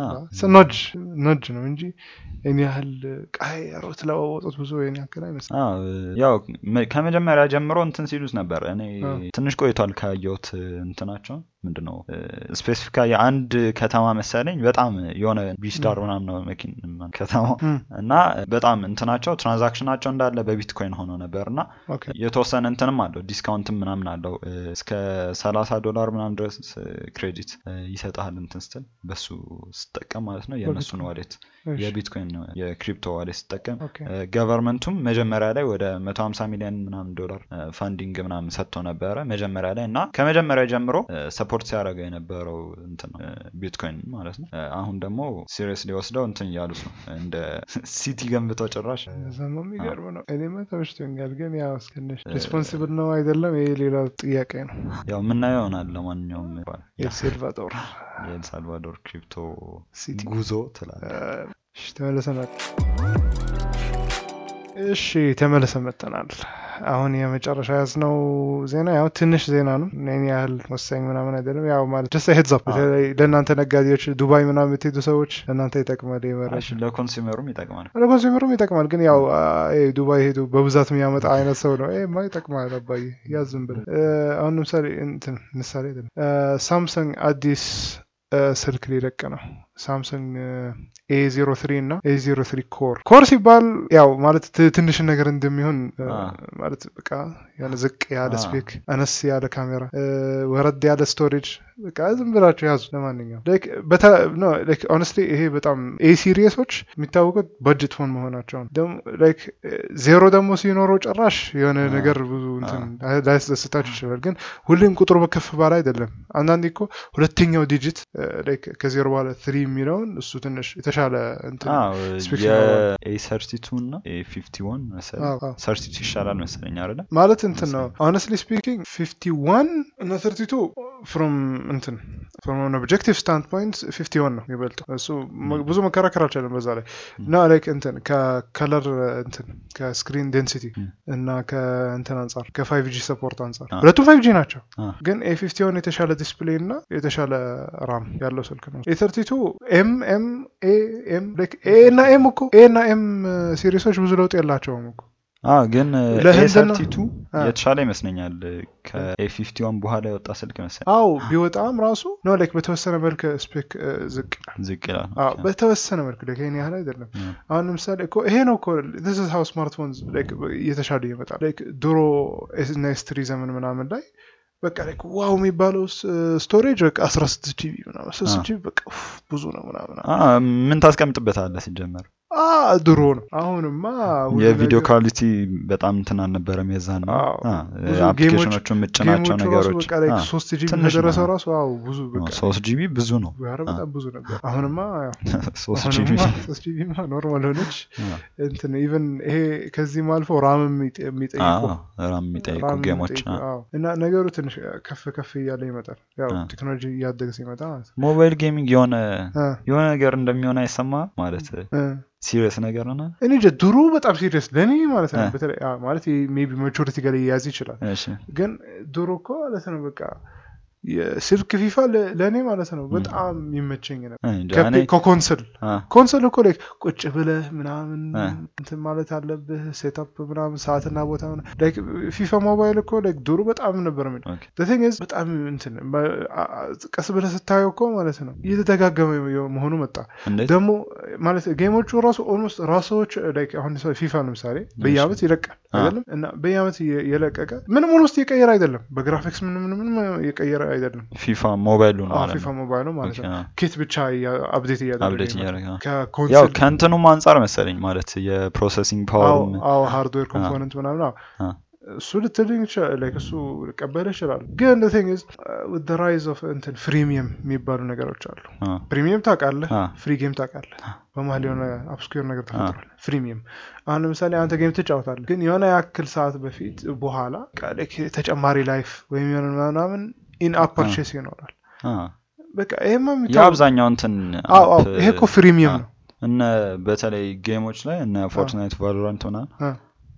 ኖጅ ኖጅ ነው እንጂ ይህን ያህል ቀያሮት ለዋወጡት ብዙ ይህን ያክል አይመስልም ያው ከመጀመሪያ ጀምሮ እንትን ሲሉት ነበር እኔ ትንሽ ቆይቷል ካየሁት እንትናቸው ምንድነው ስፔሲፊካ የአንድ ከተማ መሰለኝ በጣም የሆነ ቢስዳር ምናምን ነው መኪን ከተማው እና በጣም እንትናቸው ትራንዛክሽናቸው እንዳለ በቢትኮይን ሆኖ ነበር እና የተወሰነ እንትንም አለው ዲስካውንትም ምናምን አለው እስከ ሰላሳ ዶላር ምናምን ድረስ ክሬዲት ይሰጣል እንትን ስትል በሱ ስጠቀም ማለት ነው የእነሱን ዋሌት የቢትኮይን የክሪፕቶ ዋሌት ስጠቀም ገቨርንመንቱም መጀመሪያ ላይ ወደ መቶ ሀምሳ ሚሊዮን ምናምን ዶላር ፋንዲንግ ምናምን ሰጥቶ ነበረ መጀመሪያ ላይ እና ከመጀመሪያ ጀምሮ ሰፖርት ሲያደርገው የነበረው እንትን ቢትኮይን ማለት ነው አሁን ደግሞ ሲሪየስ ሊወስደው እንትን እያሉት ነው እንደ ሲቲ ገንብተው ጭራሽ ዘማ የሚገርም ነው እኔማ ተመችቶኛል ግን ያው እስከነሽ ሪስፖንሲብል ነው አይደለም ይሄ ሌላ ጥያቄ ነው ያው ምናየው ይሆናል ለማንኛውም የኤልሳልቫዶር የኤልሳልቫዶር ክሪፕቶ ጉዞ ትላለ ተመለሰናል እሺ ተመለሰ መጠናል አሁን የመጨረሻ ያዝነው ዜና ያው ትንሽ ዜና ነው እኔን ያህል ወሳኝ ምናምን አይደለም ያው ማለት ደስ ሄድዛፕ በተለይ ለእናንተ ነጋዴዎች ዱባይ ምናምን የምትሄዱ ሰዎች ለእናንተ ይጠቅማል መረጃ ለኮንሱመሩም ይጠቅማል ለኮንሱመሩም ይጠቅማል ግን ያው ዱባይ ሄዱ በብዛት የሚያመጣ አይነት ሰው ነው ማ ይጠቅማል አባዬ ያዝም ብለ አሁን ምሳሌ ምሳሌ አይደለም ሳምሰንግ አዲስ ስልክ ሊለቅ ነው ሳምሰንግ ኤ ዜሮ ትሪ እና ኤ ዜሮ ትሪ ኮር ኮር ሲባል ያው ማለት ት- ትንሽ ነገር እንደሚሆን እ፣ አ። ማለት በቃ የሆነ ዝቅ ያለ አ። ስፔክ አነስ ያለ ካሜራ እ፣ ወረድ ያለ ስቶሬጅ በቃ ዝም ብላችሁ ያዙ ለማንኛውም ኦነስትሊ ይሄ በጣም ኤ ሲሪየሶች የሚታወቁት በጀት ፎን መሆናቸው ነው ደግሞ ላይክ ዜሮ ደግሞ ሲኖረው ጭራሽ የሆነ አ። ነገር ብዙ እንትን ላያስደስታችሁ ይችላል ግን ሁሌም ቁጥሩ በከፍ ባለ አይደለም አንዳንዴ እኮ ሁለተኛው ዲጂት ላይክ ከዜሮ በኋላ ትሪ የሚለውን እሱ ትንሽ የተሻለ እንትን ስፔክ የኤ ሰርቲቱ እና ኤ ፊፍቲ ዋን መሰለኝ አዎ፣ አዎ። ሰርቲቱ ይሻላል መሰለኝ አይደለ ማለት እንትን ነው ሆነስትሊ ስፒኪንግ ፊፍቲ ዋን እና ተርቲቱ ፍሮም እንትን ፍሮም ኦብጀክቲቭ ስታንድ ፖይንት ፊፍቲ ዋን ነው የሚበልጠው እሱ መ- ብዙ መከራከር አልቻለም በዛ ላይ እና ላይክ እንትን ከከለር እንትን ከስክሪን ዴንሲቲ ም። እና ከእንትን አንጻር ከፋይቭ ጂ ሰፖርት አንጻር አ። ሁለቱም ፋይቭ ጂ ናቸው አ። ግን ኤ ፊፍቲ ዋን የተሻለ ዲስፕሌይ እና የተሻለ ራም ያለው ስልክ ነው ኤ ተርቲቱ ኤም ኤም ኤ ኤም ላይክ ኤ እና ኤም እኮ ኤ እና ኤም ሲሪሶች ብዙ ለውጥ የላቸውም እኮ አ ግን ኤ ለህንድና- ሰርቲቱ አ። የተሻለ ይመስለኛል ከኤ ፊፍቲ ዋን በኋላ የወጣ ስልክ መሰለኝ አው ቢወጣም ራሱ ኖ ላይክ በተወሰነ መልክ ስፔክ ዝቅ ይላል። ዝቅ ይላል አዎ በተወሰነ መልክ ላይክ ይሄን ያህል አይደለም። አ። አሁን ለምሳሌ እኮ ይሄ ነው እኮ this is how ስማርትፎን ላይክ እየተሻለ ይመጣል። ላይክ ድሮ ኤስ እና ኤስ ትሪ ዘመን ምናምን ላይ በቃ ላይክ ዋው የሚባለው ስቶሬጅ በቃ 16 ጂቢ ምናምን 16 አ። ጂቢ በቃ ኡፍ ብዙ ነው ምናምን አ፣ ምን ታስቀምጥበታለህ ሲጀመር አ ድሮ ነው። አሁንማ ሁሉ የቪዲዮ ነገር- ኳሊቲ በጣም እንትን አልነበረም የዛን አዎ፣ ብዙ አፕሊኬሽኖቹ የምጭናቸው ጌሞቹ ራሱ ነገሮች በቃ ላይክ አ፣ 3 ጂቢ ትንሽ ከደረሰ ነው። ራሱ አው ብዙ በቃ ሶስት ጂቢ ብዙ ነው ኧረ አ። በጣም ብዙ ነበር። አሁንማ ያው ሶስት ጂቢ አሁንማ ሶስት ጂቢማ ኖርማል ሆነች። አ፣ እንትን ኢቨን ይሄ ከዚህም አልፎ ራም የሚጠ- የሚጠይቁ አ፣ ራም የሚጠይቁ ራም ጌሞች የሚጠይቁ፣ አ። አዎ። እና ነገሩ ትንሽ ከፍ ከፍ እያለ ይመጣል። ያው አ። ቴክኖሎጂ እያደገ ሲመጣ ማለት ነው። ሞባይል ጌሚንግ የሆነ አ፣ የሆነ ነገር እንደሚሆን አይሰማ ማለት አ። ሲሪየስ ነገር ሆነ እኔ እንጃ ድሮ በጣም ሲሪየስ ለእኔ ማለት ነው። አ። በተለይ አ፣ ማለት ሜይ ቢ ማቹሪቲ ጋር ሊያያዝ ይችላል። እሺ ግን ድሮ እኮ ማለት ነው በቃ የስልክ ፊፋ ለ- ለእኔ ማለት ነው በጣም ይመቸኝ ነበር። እንጃ ከፒ- እኔ ከኮንሰል አ፣ ኮንሰል እኮ ላይ ቁጭ ብለህ ምናምን አ። እንትን ማለት አለብህ ሴታፕ ምናምን ሰዓትና ቦታ ምናምን። ላይክ ፊፋ ሞባይል እኮ ላይክ ድሮ በጣም ነበር ምን ኦኬ። ቲንግ በጣም እንትን በ- አ- አ- ቀስ ብለህ ስታየው እኮ ማለት ነው እየተደጋገመ መሆኑ መጣ። እንዴት ደግሞ ማለት ጌሞቹ ራሱ ኦልሞስት ራሶች ላይክ አሁን ሰው ፊፋ ለምሳሌ በየአመት ይለቃል አ። አይደለም እና በየአመት የ- የለቀቀ ምንም ኦልሞስት የቀየረ አይደለም በግራፊክስ ምንም ምንም ምንም የቀየረ አይደለም ፊፋ ሞባይሉ ነው አዎ፣ ማለት ፊፋ ነው ሞባይል ነው ማለት ኦኬ፣ ነው አ። ኪት ብቻ አፕዴት እያደረገ አፕዴት ይመጣል። እያደረገ አ። ያው ከኮንሰል ከእንትኑም አንጻር መሰለኝ ማለት የፕሮሰሲንግ አዎ ፓወርም አዎ ሃርድዌር ኮምፖነንት ምናምን አዎ አ። እሱ ልትልኝ ይችላል ላይክ እሱ ልቀበል ይችላል ግን ቲንግ ኢዝ ዊዝ ራይዝ ኦፍ እንትን ፍሪሚየም የሚባሉ ነገሮች አሉ አ፣ ፕሪሚየም ታውቃለህ አ። ፍሪ ጌም ታውቃለህ በመሀል የሆነ አብስኩር ነገር ተፈጥሯል ፍሪሚየም አሁን ለምሳሌ አንተ ጌም ትጫወታለህ ግን የሆነ ያክል ሰዓት በፊት በኋላ በቃ like ተጨማሪ ላይፍ ወይም የሆነ ምናምን ኢን አፕ ፐርቼስ ይኖራል አ። በቃ ይሄማ የሚታወቅ- የአብዛኛው እንትን አዎ አዎ አፕ፣ ይሄ እኮ ፍሪሚየም አ፣ ነው እነ በተለይ ጌሞች ላይ እነ ፎርትናይት ቫሎራንት ምናምን አ።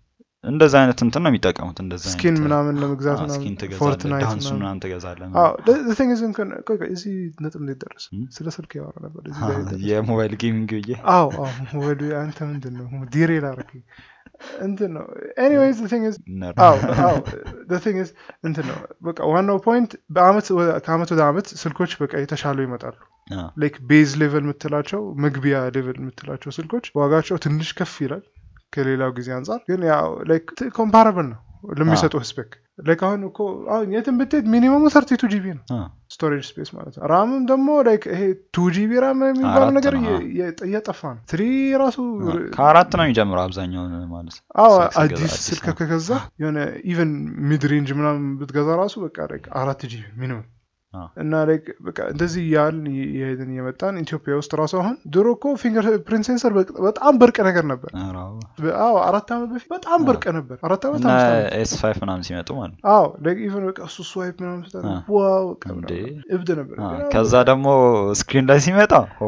እንደዛ አይነት እንትን ነው የሚጠቀሙት እንደዛ አይነት ስኪን ምናምን ለመግዛት አ፣ ምናምን ስኪን ትገዛለህ ፎርትናይት ዳንሱ ምናምን ምናምን ትገዛለህ አዎ ቲንግ ኢዝ እንኳን ቆይ ቆይ እዚህ ነጥብ እንዴት ደረሰ እም? ስለ ስልክ ያወራ ነበር እዚህ አ፣ ጋር የደረሰ። የሞባይል ጌሚንግ ብዬ አዎ አዎ ወደ አንተ ምንድን ነው ዲሬ ላረግ እንትን ነው ኤኒዌይዝ ቲንግ ኢዝ ነር አዎ አዎ ቲንግ ኢዝ እንትን ነው በቃ ዋናው ፖይንት በአመት ወደ- ከአመት ወደ አመት ስልኮች በቃ የተሻሉ ይመጣሉ አ፣ ላይክ ቤዝ ሌቨል የምትላቸው መግቢያ ሌቨል የምትላቸው ስልኮች ዋጋቸው ትንሽ ከፍ ይላል ከሌላው ጊዜ አንጻር ግን ያው ላይክ ኮምፓራብል ነው ለሚሰጡ ስፔክ ላይክ አሁን እኮ አሁን የትም ብትሄድ ሚኒመሙ ሰርቲቱ ጂቢ ነው አ፣ ስቶሬጅ ስፔስ ማለት ነው ራምም ደግሞ ላይክ ይሄ ቱ ጂቢ ራም የሚባለው አራት ነገር ነው፣ እየ- እየ- እየጠፋ ነው ትሪ ራሱ አ፣ ከአራት ነው የሚጀምረው አብዛኛው ማለት አዎ ስልክ ስገዛ አዲስ አዲስ ስልክ ነው። ከገዛ የሆነ ኢቨን ሚድ ሬንጅ ምናምን ብትገዛ ራሱ በቃ ላይክ አራት ጂቢ ሚኒመም አዎ። እና ላይክ በቃ እንደዚህ እያልን የሄድን የመጣን ኢትዮጵያ ውስጥ ራሱ አሁን ድሮ እኮ ፊንገር ፕሪንት ሴንሰር በጣም ብርቅ ነገር ነበር ኧረ አዎ። አዎ አራት ዓመት በፊት በጣም ብርቅ ነበር አራት ዓመት እና አምስት ዓመት ኤስ ፋይቭ ምናምን ሲመጡ ማለት ነው አዎ ላይክ ኢቨን በቃ እሱ ስዋይፕ ምናምን ስታደርግ አ። ዋው በቃ እንዴ። ምናምን እብድ ነበር አ፣ ግን አሁን ከዛ ደግሞ ስክሪን ላይ ሲመጣ ኦ፣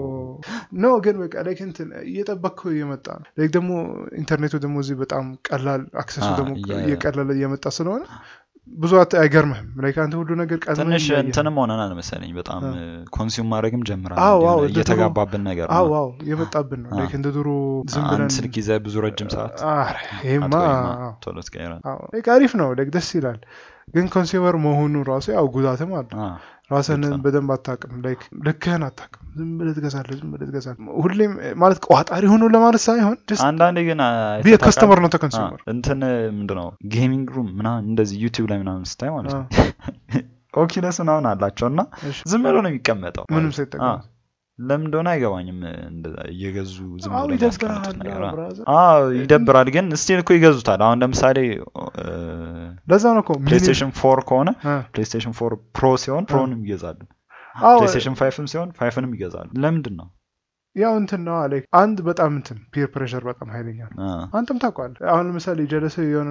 ኖ ግን በቃ ላይክ እንትን እየጠበቅከው እየመጣ ነው ላይክ ደግሞ ኢንተርኔቱ ደግሞ እዚህ በጣም ቀላል አክሰሱ አ፣ ደግሞ እያ- እየቀለለ እየመጣ ስለሆነ ብዙ አት- አይገርምህም ላይክ አንተ ሁሉ ነገር ቀድመህ ትንሽ እያየህ ነው። እንትንም ሆነናል መሰለኝ በጣም አ። ኮንሱም ማድረግም ጀምራል አዎ፣ የሆነ አዎ፣ እንደ ድሮ- እየተጋባብን ነገር ነው። አዎ አዎ የመጣብን ነው አ። ላይክ እንደ ድሮ ዝም አንድ ብለን ስልክ ይዘህ ብዙ ረጅም ሰዓት ኧረ ይሄማ አትቆይማ፣ አዎ። ቶሎ ትቀይራለህ። አዎ ላይክ አሪፍ ነው ላይክ ደስ ይላል ግን ኮንሱመር መሆኑ ራሱ ያው ጉዳትም አለ አ፣ ራስህን ግልጽ ነው። በደንብ አታውቅም ላይክ ልክህን አታውቅም ዝም ብለህ ትገዛለህ ዝም ብለህ ትገዛለህ ሁሌም ማለት ቋጣሪ ሆኖ ለማለት ሳይሆን just አንዳንዴ ግን be a አይተህ customer not a ታውቃለህ? consumer አ፣ እንትን ምንድነው ጌሚንግ ሩም ምናምን እንደዚህ ዩቲዩብ ላይ ምናምን ስታይ ማለት ነው ኦኪለስ ምናምን አላቸው እና እሺ። ዝም ብሎ ነው የሚቀመጠው ምንም ማለት ነው። ሳይጠቀም አ፣ ለምን እንደሆነ አይገባኝም እንደዛ እየገዙ ዝም አዎ ብሎ ይደብራል የሚያስቀምጡት ነገር አ። ብራዘር አዎ ይደብራል ግን ስቲል እኮ ይገዙታል አሁን ለምሳሌ ለዛ ነው እኮ ሚኒ- ፕሌስቴሽን ፎር ከሆነ አ፣ ፕሌስቴሽን ፎር ፕሮ ሲሆን ፕሮንም ይገዛሉ አዎ ፕሌስቴሽን ፋይፍም ሲሆን ፋይፍንም ይገዛሉ ለምንድን ነው ያው እንትን ነው ላይክ አንድ በጣም እንትን ፒር ፕሬሸር በጣም ኃይለኛ ነው አ፣ አንተም ታውቀዋለህ አሁን ለምሳሌ ጀለስ የሆነ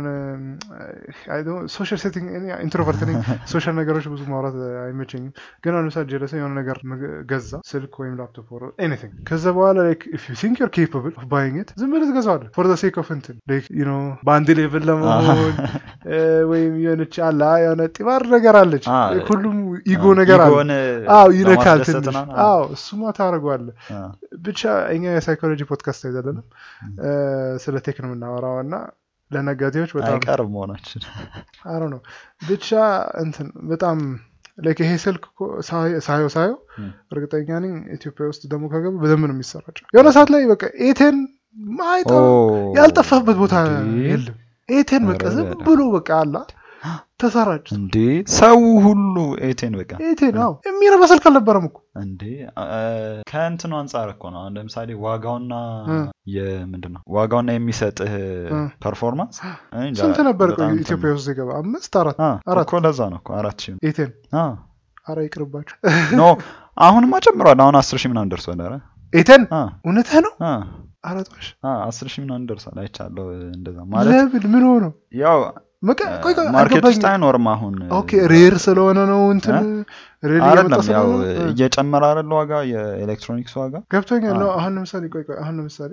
ሶሻል ሴቲንግ ኢንትሮቨርት ነኝ ሶሻል ነገሮች ብዙ ማውራት አይመቸኝም ግን አሁን ለምሳሌ ጀለስ የሆነ ነገር መግ- ገዛ ስልክ ወይም ላፕቶፕ ኦር ኤኒቲንግ ከዛ በኋላ ላይክ ኢፍ ዩ ቲንክ ዩር ኬፓብል ኦፍ ባይንግ ኢት ዝም ብለህ ትገዛዋለህ ፎር ዘ ሴክ ኦፍ እንትን ላይክ ዩ ኖ በአንድ ሌቭል ለመሆን እ፣ ወይም የሆነች አላ የሆነ ጢባር ነገር አለች አ፣ ሁሉም ኢጎ ነገር አለ ኢጎን አዎ ይነካል ለማስደሰት ትንሽ ምናምን፣ አዎ እሱማ ታደርገዋለህ አ፣ ብቻ እኛ የሳይኮሎጂ ፖድካስት አይደለንም እ፣ ስለ ቴክ ነው የምናወራው እና ለነጋዴዎች በጣም አይቀርም መሆናችን አሮ ነው ብቻ እንትን በጣም ላይክ ይሄ ስልክ እኮ ሳየ- ሳየው ሳየው ም። እርግጠኛ ነኝ ኢትዮጵያ ውስጥ ደግሞ ከገቡ በደንብ ነው የሚሰራጨው የሆነ ሰዓት ላይ በቃ ኤቴን ማይጠ ኦ፣ ያልጠፋበት ቦታ እንዴ! የለም ኤቴን በቃ ኧረ ዝም በለ። ብሎ በቃ አላ ተሰራጭ እንዴ ሰው ሁሉ ኤቴን በቃ ኤቴን አዎ የሚረባ ስልክ አልነበረም እኮ እንዴ አ፣ ከእንትኑ አንጻር እኮ ነው አሁን ለምሳሌ ዋጋውና እ። የምንድን ነው ዋጋውና የሚሰጥህ እ። ፐርፎርማንስ እኔ እንጃ፣ ስንት ነበር በጣም ቆይ እንትን ኢትዮጵያ ነው። ውስጥ ሲገባ አምስት አራት አ፣ አራት እኮ ለዛ ነው እኮ አራት ሺህ ኤቴን አ፣ አረ ይቅርባችሁ ኖ አሁንማ ጨምሯል አሁን አስር ሺህ ምናምን ደርሷል ኧረ ኤቴን አ፣ እውነትህ ነው አ፣ አረጦሽ አ፣ አስር ሺህ ምናምን ደርሷል አይቻለሁ እንደዛ ማለት ለምን ምን ሆኖ ያው መቀ ቆይ ቆይ ማርኬት ውስጥ አልገባኝም። አይኖርም አሁን ኦኬ ሬር ስለሆነ ነው እንትን ሬር እየመጣ አይደለም ያው ስለሆነ ነው? እ፣ እየጨመረ አይደለ ዋጋ የኤሌክትሮኒክስ ዋጋ ገብቶኛል አ። ነው አሁን ለምሳሌ ቆይ ቆይ አሁን ለምሳሌ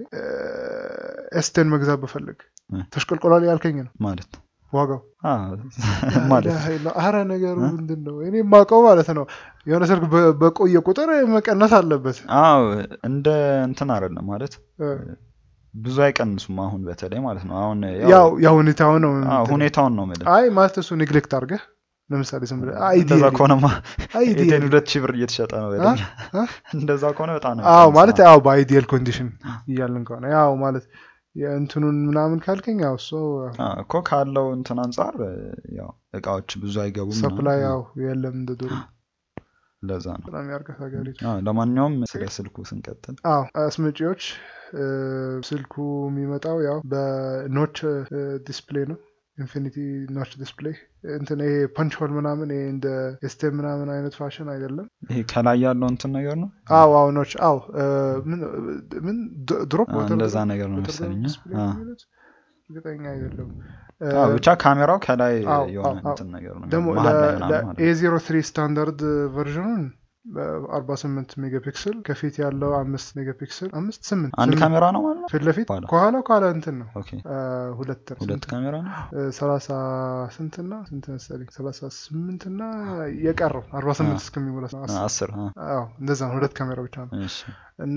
ኤስቴን መግዛት በፈልግ እ። ተሽቆልቆሏል ያልከኝ ነው ማለት ዋጋው አ፣ ማለት ላ ኢላሀ ኢላ- አረ ነገሩ ምንድን ነው እኔ የማውቀው ማለት ነው የሆነ ስልክ በ- በቆየ ቁጥር መቀነስ አለበት አዎ እንደ እንትን አይደለም ማለት እ፣ ብዙ አይቀንሱም አሁን በተለይ ማለት ነው አሁን ያው ያው ሁኔታው ነው አዎ እንትን። ሁኔታውን ነው የምልህ አይ ማለት እሱ ኔግሌክት አድርገህ ለምሳሌ ዝም ብለህ አይዲ እንደዛ ከሆነማ አይዲ ኤቴን ሁለት ሺህ ብር እየተሸጠ ነው በደንብ አ? እንደዛ ከሆነ በጣም ነው አዎ የሚቀንሰው። ማለት ያው በአይዲየል ኮንዲሽን እያልን ከሆነ ያው ማለት የእንትኑን ምናምን ካልከኝ ያው እሱ አ፣ እኮ ካለው እንትን አንጻር ያው እቃዎች ብዙ አይገቡም ሰፕላይ ምናምን። ያው የለም እንደ ድሮ ለዛ ነው በጣም ያርገት ሀገሪቱ አ፣ ለማንኛውም ስለ ስልኩ ስንቀጥል አዎ አስመጪዎች እ፣ ስልኩ የሚመጣው ያው በኖች ዲስፕሌይ ነው ኢንፊኒቲ ኖች ዲስፕሌይ እንትን ይሄ ፐንች ሆል ምናምን ይሄ እንደ ኤስቴም ምናምን አይነት ፋሽን አይደለም ይሄ ከላይ ያለው እንትን ነገር ነው አዎ አዎ ኖች አዎ እ፣ ምን ምን ድሮፕ አ፣ እንደዛ ነገር ነው መሰለኝ አ። እርግጠኛ አይደለም አ፣ ብቻ ካሜራው ከላይ አዎ፣ የሆነ አዎ፣ አዎ። እንትን ነገር ነው ደግሞ መሀል ላይ ምናምን ማለት ነው። ኤ ዜሮ ትሪ ስታንዳርድ ቨርዥኑን አርባ ስምንት ሜጋፒክስል ከፊት ያለው አምስት ሜጋፒክስል አምስት ስምንት አንድ ስምንት ካሜራ ነው ማለት ነው ፊት ለፊት ኋላ? ከኋላ ከኋላ እንትን ነው ኦኬ አ፣ ሁለት ነው ሁለት ስንት? ካሜራ ነው እ፣ ሰላሳ ስንትና ስንት መሰለኝ ሰላሳ ስምንትና የቀረው አርባ ስምንት አ። እስከሚሞላ ነው። አ፣ አስር። አስር አ፣ አዎ እንደዛ ነው። ሁለት ካሜራ ብቻ ነው እሺ እና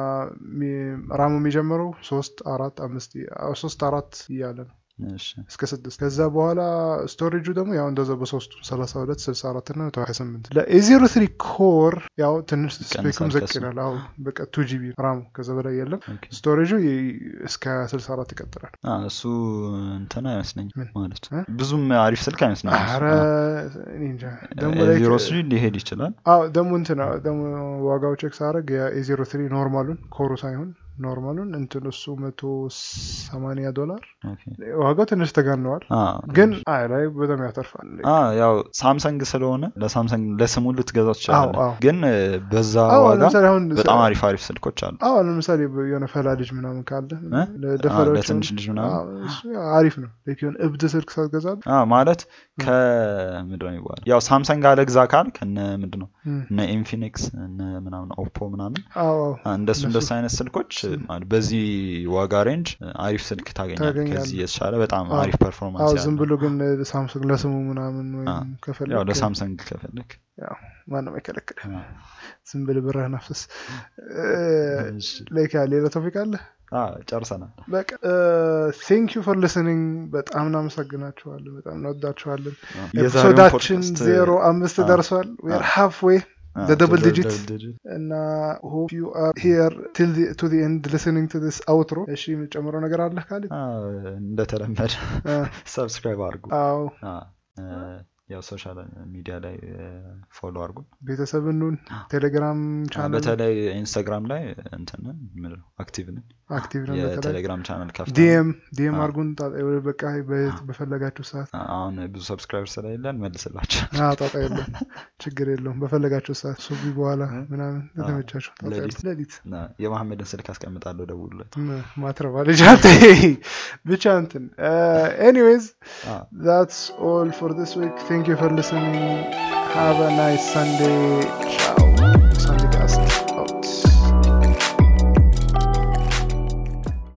ሚ- ራሙ የሚጀምረው ሶስት አራት አምስት አዎ፣ ሶስት አራት እያለ ነው እሺ እስከ ስድስት ከዛ በኋላ ስቶሬጁ ደግሞ ያው እንደዛ በሶስቱ ሰላሳ ሁለት ስልሳ አራት እና መቶ ሀያ ስምንት ለኤዜሮ ትሪ ኮር ያው ትንሽ ስፔኩም ይቀንሳል ዘቅ ከሱ። ይላል አሁ በቃ ቱ ጂቢ ራሙ ከዛ በላይ የለም ኦኬ ስቶሬጁ ይ- እስከ ስልሳ አራት ይቀጥላል አ፣ እሱ እንትን አይመስለኝም ምን? ማለት እ? ብዙም አሪፍ ስልክ አይመስለኝም እሱ። አረ አ፣ እኔ እንጃ ደግሞ ላይ ዜሮ ስሪ ሊሄድ ይችላል አዎ ደግሞ እንትን ደግሞ ዋጋው ቼክ ሳደርግ የኤዜሮ ትሪ ኖርማሉን ኮሩ ሳይሆን ኖርማሉን እንትን እሱ መቶ ሰማንያ ዶላር ኦኬ ዋጋው ትንሽ ተጋነዋል አ፣ ግን አይ ላይ በጣም ያተርፋል አ፣ ያው ሳምሰንግ ስለሆነ ለሳምሰንግ ለስሙ ልትገዛው ትችላለህ አዎ። ግን እ፣ በዛ አዎ ዋጋ ለምሳሌ አሁን በጣም አሪፍ አሪፍ ስልኮች አሉ አዎ ለምሳሌ የሆነ ፈላ ልጅ ምናምን ካለ እ? ለደፈሮች ለትንሽ ልጅ ምናምን አሪፍ ነው ልክ የሆነ እብድ ስልክ ሳትገዛል አ፣ ማለት ከምንድን ነው የሚባለው ያው ሳምሰንግ አለግዛ ካል ከነ ምንድን ነው እነ ኢንፊኒክስ እነ ምናምን ኦፖ ምናምን አዎ አዎ አ፣ እንደሱ እነሱ- እንደሱ አይነት ስልኮች ማለት በዚህ ዋጋ ሬንጅ አሪፍ ስልክ ታገኛለህ ታገኛለህ። ከዚህ የተሻለ በጣም አዎ። አሪፍ አዎ ፐርፎርማንስ ዝም ያለው ብሎ ግን ሳምሰንግ ለስሙ ምናምን ወይም አዎ። ከፈለግ ያው ለሳምሰንግ ከፈለግ ማንም አይከለክል አ፣ ዝም ብለህ ብርህን አፍስስ እሺ። ላይክ ሌላ ቶፒክ አለ አ፣ ጨርሰናል በቃ ቴንክ ዩ ፎር ሊስኒንግ በጣም እናመሰግናችኋለን በጣም እንወዳችኋለን የዛሬውን ኤፒሶዳችን ፖድካስት ዜሮ አምስት አ፣ ደርሷል ዌር አ፣ ሃፍ ዌይ አ፣ the double to the digit. double digit። እና ሆፕ ዩ አር ሂር ቲል ቱ ዲ ኤንድ ሊስኒንግ ቱ ዲስ አውትሮ እሺ የምጨምረው ነገር አለ ካለ አ፣ እንደተለመደ ሰብስክራይብ አድርጉ አዎ አ፣ እ፣ ያው ሶሻል ሚዲያ ላይ ፎሎ አድርጉ ቤተሰብ ኑን ቴሌግራም አ፣ ቻናል በተለይ ኢንስታግራም ላይ እንትንን ምንድን ነው አክቲቭ ነን አክቲቭ ነው በተለይ የቴሌግራም ቻናል ከፍተን ዲኤም ዲኤም አ። አርጉን ጣ- በቃ በ- በፈለጋችሁ ሰዓት አሁን ብዙ ሰብስክራይበር ስለሌለን መልስላቸው አዎ፣ ጣጣ የለም ችግር የለውም በፈለጋችሁ ሰዓት ሱቢ በኋላ ምናምን አ፣ የተመቻችሁ ጣጣ የለም። ሌሊት። ሌሊት እና የመሐመድን ስልክ አስቀምጣለሁ ደውሉለት ም- ማትረባ ልጅ አንተ ብቻ እንትን ኤኒዌይዝ አ፣ that's all for this week thank you for listening have a nice sunday